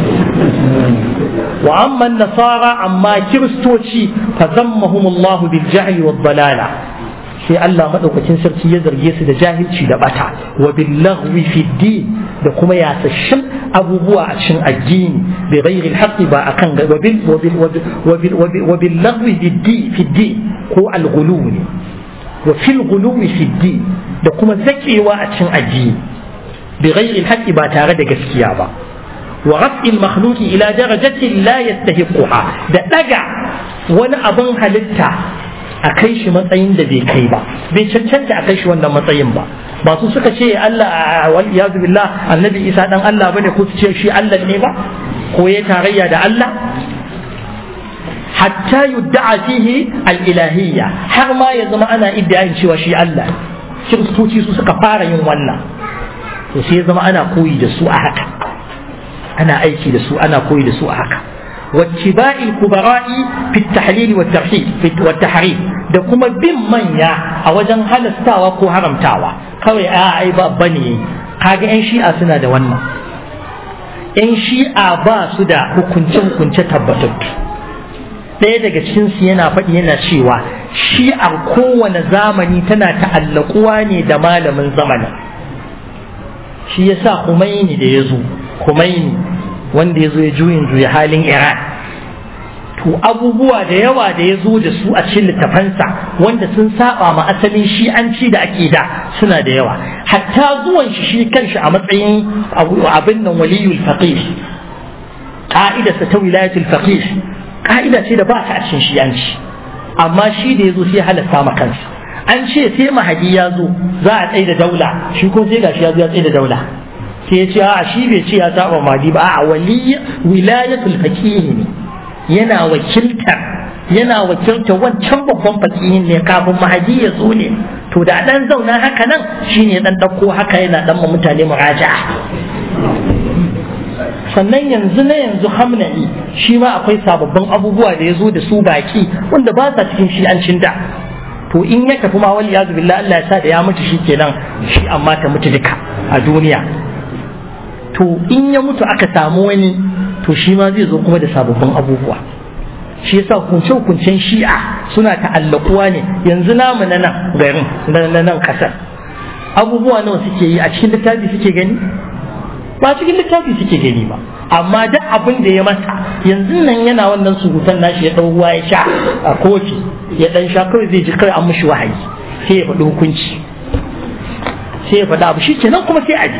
wa amma nasara amma kiristoci fa zammahumullahu bil jahli wad dalala sai Allah madaukakin sarki ya zarge su da jahilci da bata wa bil laghwi fi din da kuma yasashin abubuwa a cikin addini bi ghairi al ba akan wa bil wa bil wa bil laghwi fi din ko al ghuluwi wa fil ghuluwi fi din da kuma zakewa a cikin addini bi ghairi al ba tare da gaskiya ba wa raf'il makhluqi ila darajatin la yastahiquha da daga wani abin halitta a kai shi matsayin da bai kai ba bai cancanta a kai shi wannan matsayin ba ba su suka ce Allah wal iyadu billah annabi Isa dan Allah bane ko su ce shi Allah ne ba ko ya tarayya da Allah hatta yudda'a fihi al-ilahiyya har ma ya zama ana iddiayin cewa shi Allah kiristoci su suka fara yin wannan to sai ya zama ana koyi da su a haka ana aiki da su ana koyi da su a haka واتباع الكبراء في التحليل والترحيب والتحريم da kuma bin manya a wajen halastawa ko haramtawa kawai a ai babba ne kaga yan shi'a suna da wannan yan shi'a ba su da hukunce-hukunce tabbatattu ɗaya daga cikinsu yana faɗi yana cewa shi'ar kowane zamani tana ta'allakuwa ne da malamin zamanin shi yasa Khomeini da ya zo Khomeini wanda ya zo ya juyin juya halin Iran to abubuwa da yawa da ya zo da su a cikin littafansa wanda sun saba ma asalin shi'anci da ake da suna da yawa hatta zuwan shi shi kanshi a matsayin abin nan waliyul faqih ka'idarsa ta wilayatul faqih ka'ida ce da ba ta a cikin shi'anci amma shi da ya zo sai halatta ma kansa an ce sai mahadi ya zo za a tsaye da daula shi ko sai gashi ya zo ya tsaye da daula sai ya ce a shi bai ce ya saba mahadi ba a wali wilayatul faqih ne yana wakiltar yana wakiltar wancan babban fakihin ne kafin mahadi ya zo ne to da dan zauna haka nan shine dan dauko haka yana dan ma mutane muraja'a sannan yanzu na yanzu hamnani shi ma akwai sababbin abubuwa da ya zo da su baki wanda ba sa cikin shi'ancin da to in ya tafi ma wali yazu billah Allah ya sa da ya mutu shi kenan shi amma ta mutu duka a duniya to in ya mutu aka samu wani to shi ma zai zo kuma da sababbin abubuwa shi yasa hukunce-hukuncen shi'a suna ta'allakuwa ne yanzu namu na nan garin na nan kasar abubuwa nawa suke yi a cikin littafi suke gani ba cikin littafi suke gani ba amma duk abin da ya masa yanzu nan yana wannan surutan nashi ya ɗau ruwa ya sha a kofi ya ɗan sha kawai zai ji kawai an mushi wahayi sai ya faɗi hukunci sai ya faɗi abu shi kenan kuma sai a ji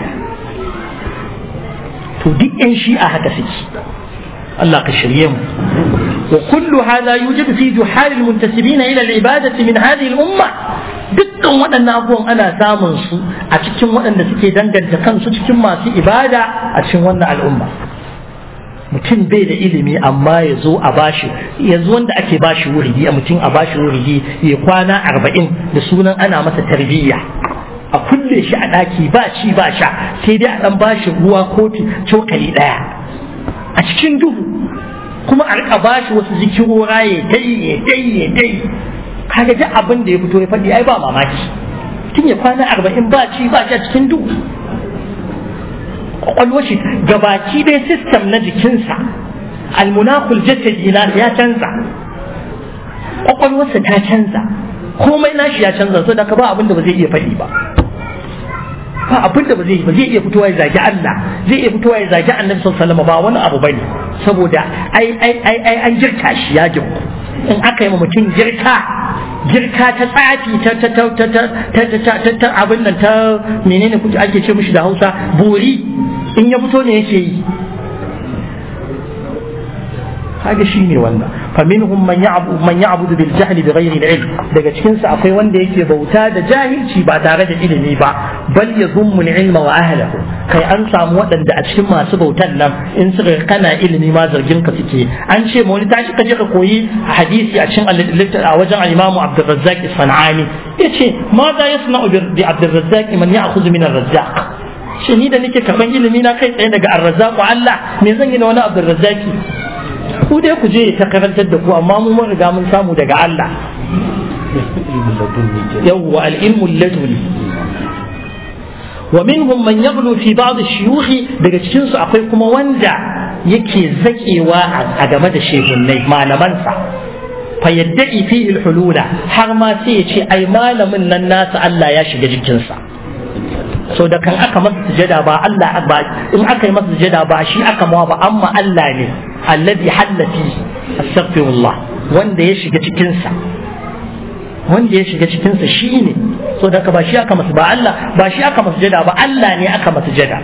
to duk yan shi'a haka suke Allah ka shirye mu wa kullu hadha yujadu fi juhal almuntasibina ila alibadati min hadhihi al-umma dukkan waɗannan abubuwan ana samun su a cikin waɗanda suke danganta kansu cikin masu ibada a cikin wannan al'umma mutum bai da ilimi amma ya zo a bashi yanzu wanda ake bashi wuridi a mutum a bashi wuridi ya kwana arba'in da sunan ana masa tarbiyya a a kulle shi a ɗaki ba ci ba sha sai dai a ɗan ba shi ruwa kofi cokali ɗaya a cikin duhu kuma a rika ba shi wasu zikirora ya dai ya dai ya dai kaga duk abin da ya fito ya faɗi ai ba mamaki tun ya kwana arba'in ba ci ba sha cikin duhu kwakwalwar shi gabaki ɗaya sistem na jikinsa almunakul jasadi na ya canza kwakwalwarsa ta canza komai nashi ya canza so da ka ba abin da ba zai iya faɗi ba ba abin da ba zai ba zai iya fitowa ya zagi Allah zai iya fitowa ya zagi Annabi sallallahu alaihi wasallam ba wani abu bane saboda ai ai ai ai an jirka shi ya girku in aka yi mutum girka girka ta tsafi ta ta ta ta ta ta ta ta ta abin nan ta menene kuke ake ce mishi da Hausa bori in ya fito ne yake yi kaga shine wannan fa minhum man ya'budu man ya'budu bil jahli bi ghairi ilm daga cikin su akwai wanda yake bauta da jahilci ba tare da ilimi ba bal yazummu al ilma wa ahlihi kai an samu waɗanda a cikin masu bautan nan in suka kana ilimi ma zargin ka suke an ce ma wani tashi ka je ka koyi hadisi a cikin a wajen al-Imam Abdurrazzaq Sanani yace ma za yasna'u bi Abdurrazzaq man ya'khudhu min ar-Razzaq shi ni da nake karban ilimi na kai tsaye daga ar-Razzaq Allah me zan yi da wani Abdurrazzaqi ku dai ku je ta karantar da ku amma mu mun riga mun samu daga Allah yawwa al-ilmu laduni wa minhum man yaghlu fi ba'd ash-shuyukh daga cikin su akwai kuma wanda yake zakewa a game da shehunnai malamansa fa yadda'i fihi al-hulula har ma sai ya ce ai malamin nan nasa Allah ya shiga jikinsa so da kan aka masa sujada ba Allah ba in aka yi masa sujada ba shi aka mawa ba amma Allah ne alladhi halla fi astaghfirullah wanda ya shiga cikin sa wanda ya shiga cikin sa shine so da ka ba shi aka masa ba Allah ba shi aka masa sujada ba Allah ne aka masa sujada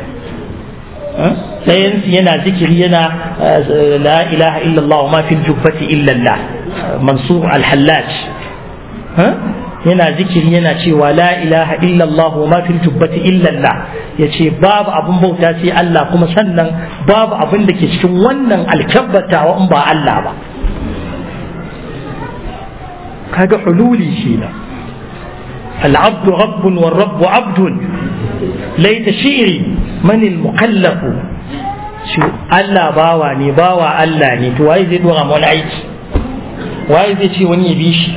ɗayan yana zikiri yana la ilaha illallah wa ma fil jubbati illa Allah mansur al-hallaj yana zikiri yana cewa la ilaha illallah wa ma fil jubbati illallah yace babu abun bauta sai Allah kuma sannan babu abin da ke cikin wannan alkabbatawa in ba Allah ba kaga hululi shi na العبد رب والرب عبد ليت شعري من المكلف شو الله باوا ني باوا الله ني تو واي زي دورا مول aiki waye zai ce wani ya bi shi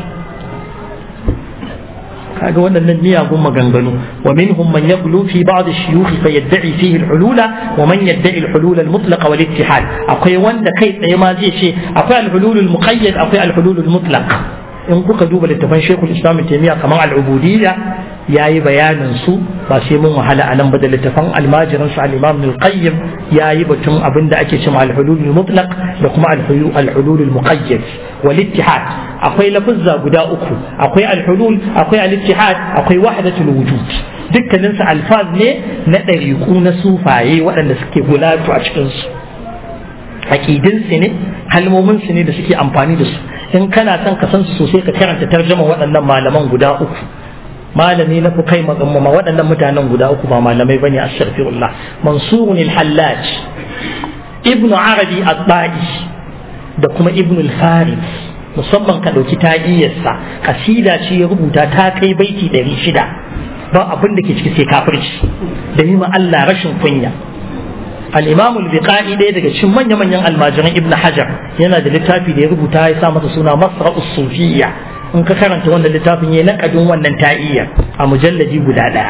kaga waɗannan miyagun maganganu wa minhum man yaqulu fi ba'd ash-shuyukh fa yad'i fihi al-hulula wa man yad'i al-hulul al-mutlaq wal ittihad akwai wanda kai tsaye ma zai ce akwai al-hulul al-muqayyad akwai al-hulul al-mutlaq in kuka duba littafan Sheikhul Islam Taymiya kamar al-ubudiyya yayi bayanin su ba sai mun wahala a nan ba da littafan almajirin su al-Imam al-Qayyim yayi batun abin da ake cewa al-hulul al-mutlaq da kuma al-hulul al-muqayyad wal ittihad akwai lafuzza guda uku akwai al-hulul akwai al-ittihad akwai wahdatul wujud dukkanin su alfaz ne na ɗariƙu na sufaye waɗanda suke gulatu a cikin su aqidin su ne kalmomin su ne da suke amfani da su in kana son ka san su sosai ka karanta tarjuma waɗannan malaman guda uku malami na kai magamma waɗannan mutanen guda uku ba malamai bane astaghfirullah mansurun al-hallaj ibn arabi at-ta'i da kuma ibn al-farid musamman ka ɗauki ta'iyarsa kasida ce ya rubuta ta kai baiti ɗari shida ba abin da ke ciki sai kafirci da yi ma Allah rashin kunya al-imam al-biqai ɗaya daga cikin manya-manyan almajiran ibn hajar yana da littafi da ya rubuta ya sa masa suna masra sufiyya in ka karanta wannan littafin ya naƙadin wannan ta'iyya a mujalladi guda ɗaya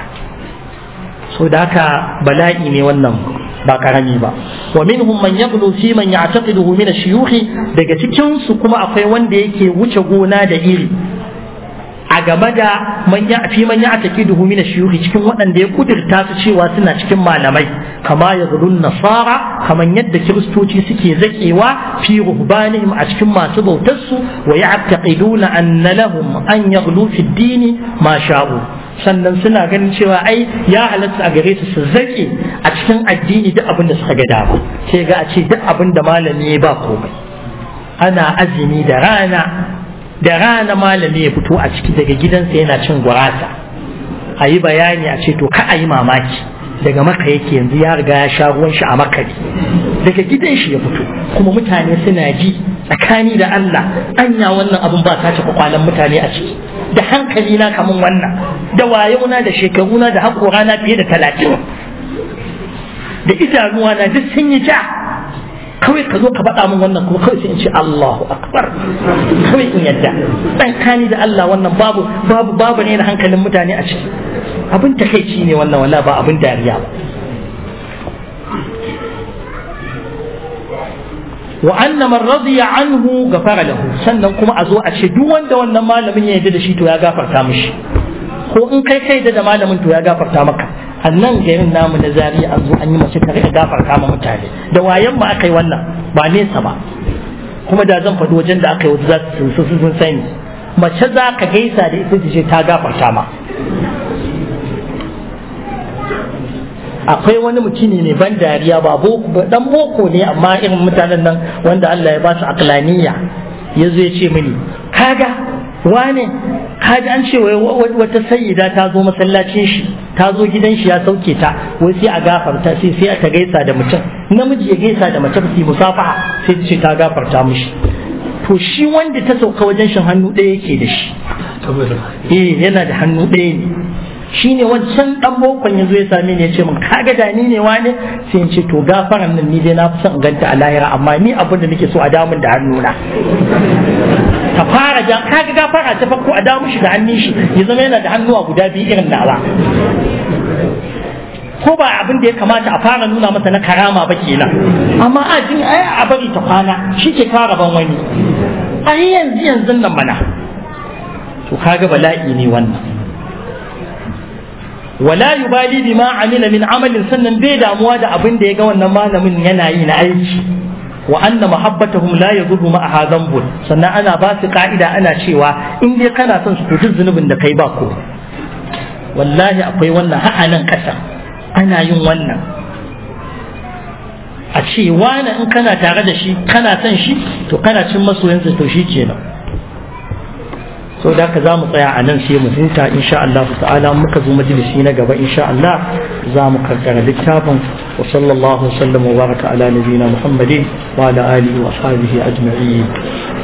so da haka bala'i ne wannan ba karami ba wa minhum man yaghlu fi man ya'taqiduhu min ash-shuyukh daga cikin su kuma akwai wanda yake wuce gona da iri a game da man ya fi man ya atakiduhu min ash-shuyukh cikin waɗanda ya kudurta su cewa suna cikin malamai kama yazulun nasara kaman yadda kiristoci suke zakewa fi ruhbanihim a cikin masu bautar su wa ya'taqiduna anna lahum an yaghlu fi ad-din ma sha'u sannan suna ganin cewa ai ya halatta a gare su su zake a cikin addini duk abin da suka ga dama sai ga a ce duk abin da malami ba komai ana azumi da rana da rana malami ya fito a ciki daga gidansa yana cin gurasa a yi bayani a ce to ka a yi mamaki daga maka yake yanzu ya riga ya sha ruwan shi a makari daga gidan shi ya fito kuma mutane suna ji tsakani da Allah anya wannan abun ba sace kwakwalan mutane a ciki da hankali na kamun wannan da wayona da shekaruna da haƙorana fiye da talatin da idanuwa na duk sun yi ja kawai ka zo ka faɗa min wannan kuma kawai sai in ce Allahu akbar kawai in yadda dan kani da Allah wannan babu babu babu ne na hankalin mutane a ciki abin takeici ne wannan wala ba abin dariya ba wa anna man radiya anhu ghafara lahu sannan kuma a zo a ce duk wanda wannan malamin ya yarda da shi to ya gafarta mishi ko in kai kai da malamin to ya gafarta maka a nan garin namu na zariya an zo an yi mace tare da gafarta ma mutane da wayan ma aka yi wannan ba nesa ba kuma da zan faɗi wajen da aka yi wata za su sun sani mace za ka gaisa da ita ce ta gafarta ma akwai wani mutumi mai ban dariya ba dan boko ne amma irin mutanen nan wanda Allah ya ba su aklaniya ya zo ya ce mini kaga wane kaji an ce wata sayyida ta zo masallacin shi ta zo gidan shi ya sauke ta wai sai a gafarta sai sai ta gaisa da mutum namiji ya gaisa da mace su musafaha sai ta ce ta gafarta mishi to shi wanda ta sauka wajen shin hannu ɗaya yake da shi eh yana da hannu ɗaya ne shi ne wancan dan bokon ya zo ya same ni ya ce min kaga da ni ne wane sai in ce to gafaran nan ni dai na fi son ganta a lahira amma ni abin da nake so a damun da hannuna ta fara jan kaga gafara ta farko a damu shi da hannun shi ya zama yana da hannuwa guda biyu irin nawa ko ba abin da ya kamata a fara nuna masa na karama ba kenan amma a jin ai a bari ta kwana shi ke fara ban wani ai yanzu yanzu nan mana to kaga bala'i ne wannan wala yubali bima amila min amalin sannan bai damuwa da abin da ya ga wannan malamin yana yi na aiki wa anna mahabbatahum la yadurru ma hadhanbun sannan ana ba su ka'ida ana cewa in dai kana son su to zunubin da kai ba ko wallahi akwai wannan ha'a nan kasa ana yin wannan a ce wani in kana tare da shi kana son shi to kana cin masoyansa to shi kenan so da ka za mu tsaya a nan sai mu huta insha Allah ta'ala muka zo majalisi na gaba insha Allah za mu karkara littafin wa sallallahu sallam wa baraka ala nabiyina Muhammadin wa ala alihi wa ashabihi ajma'in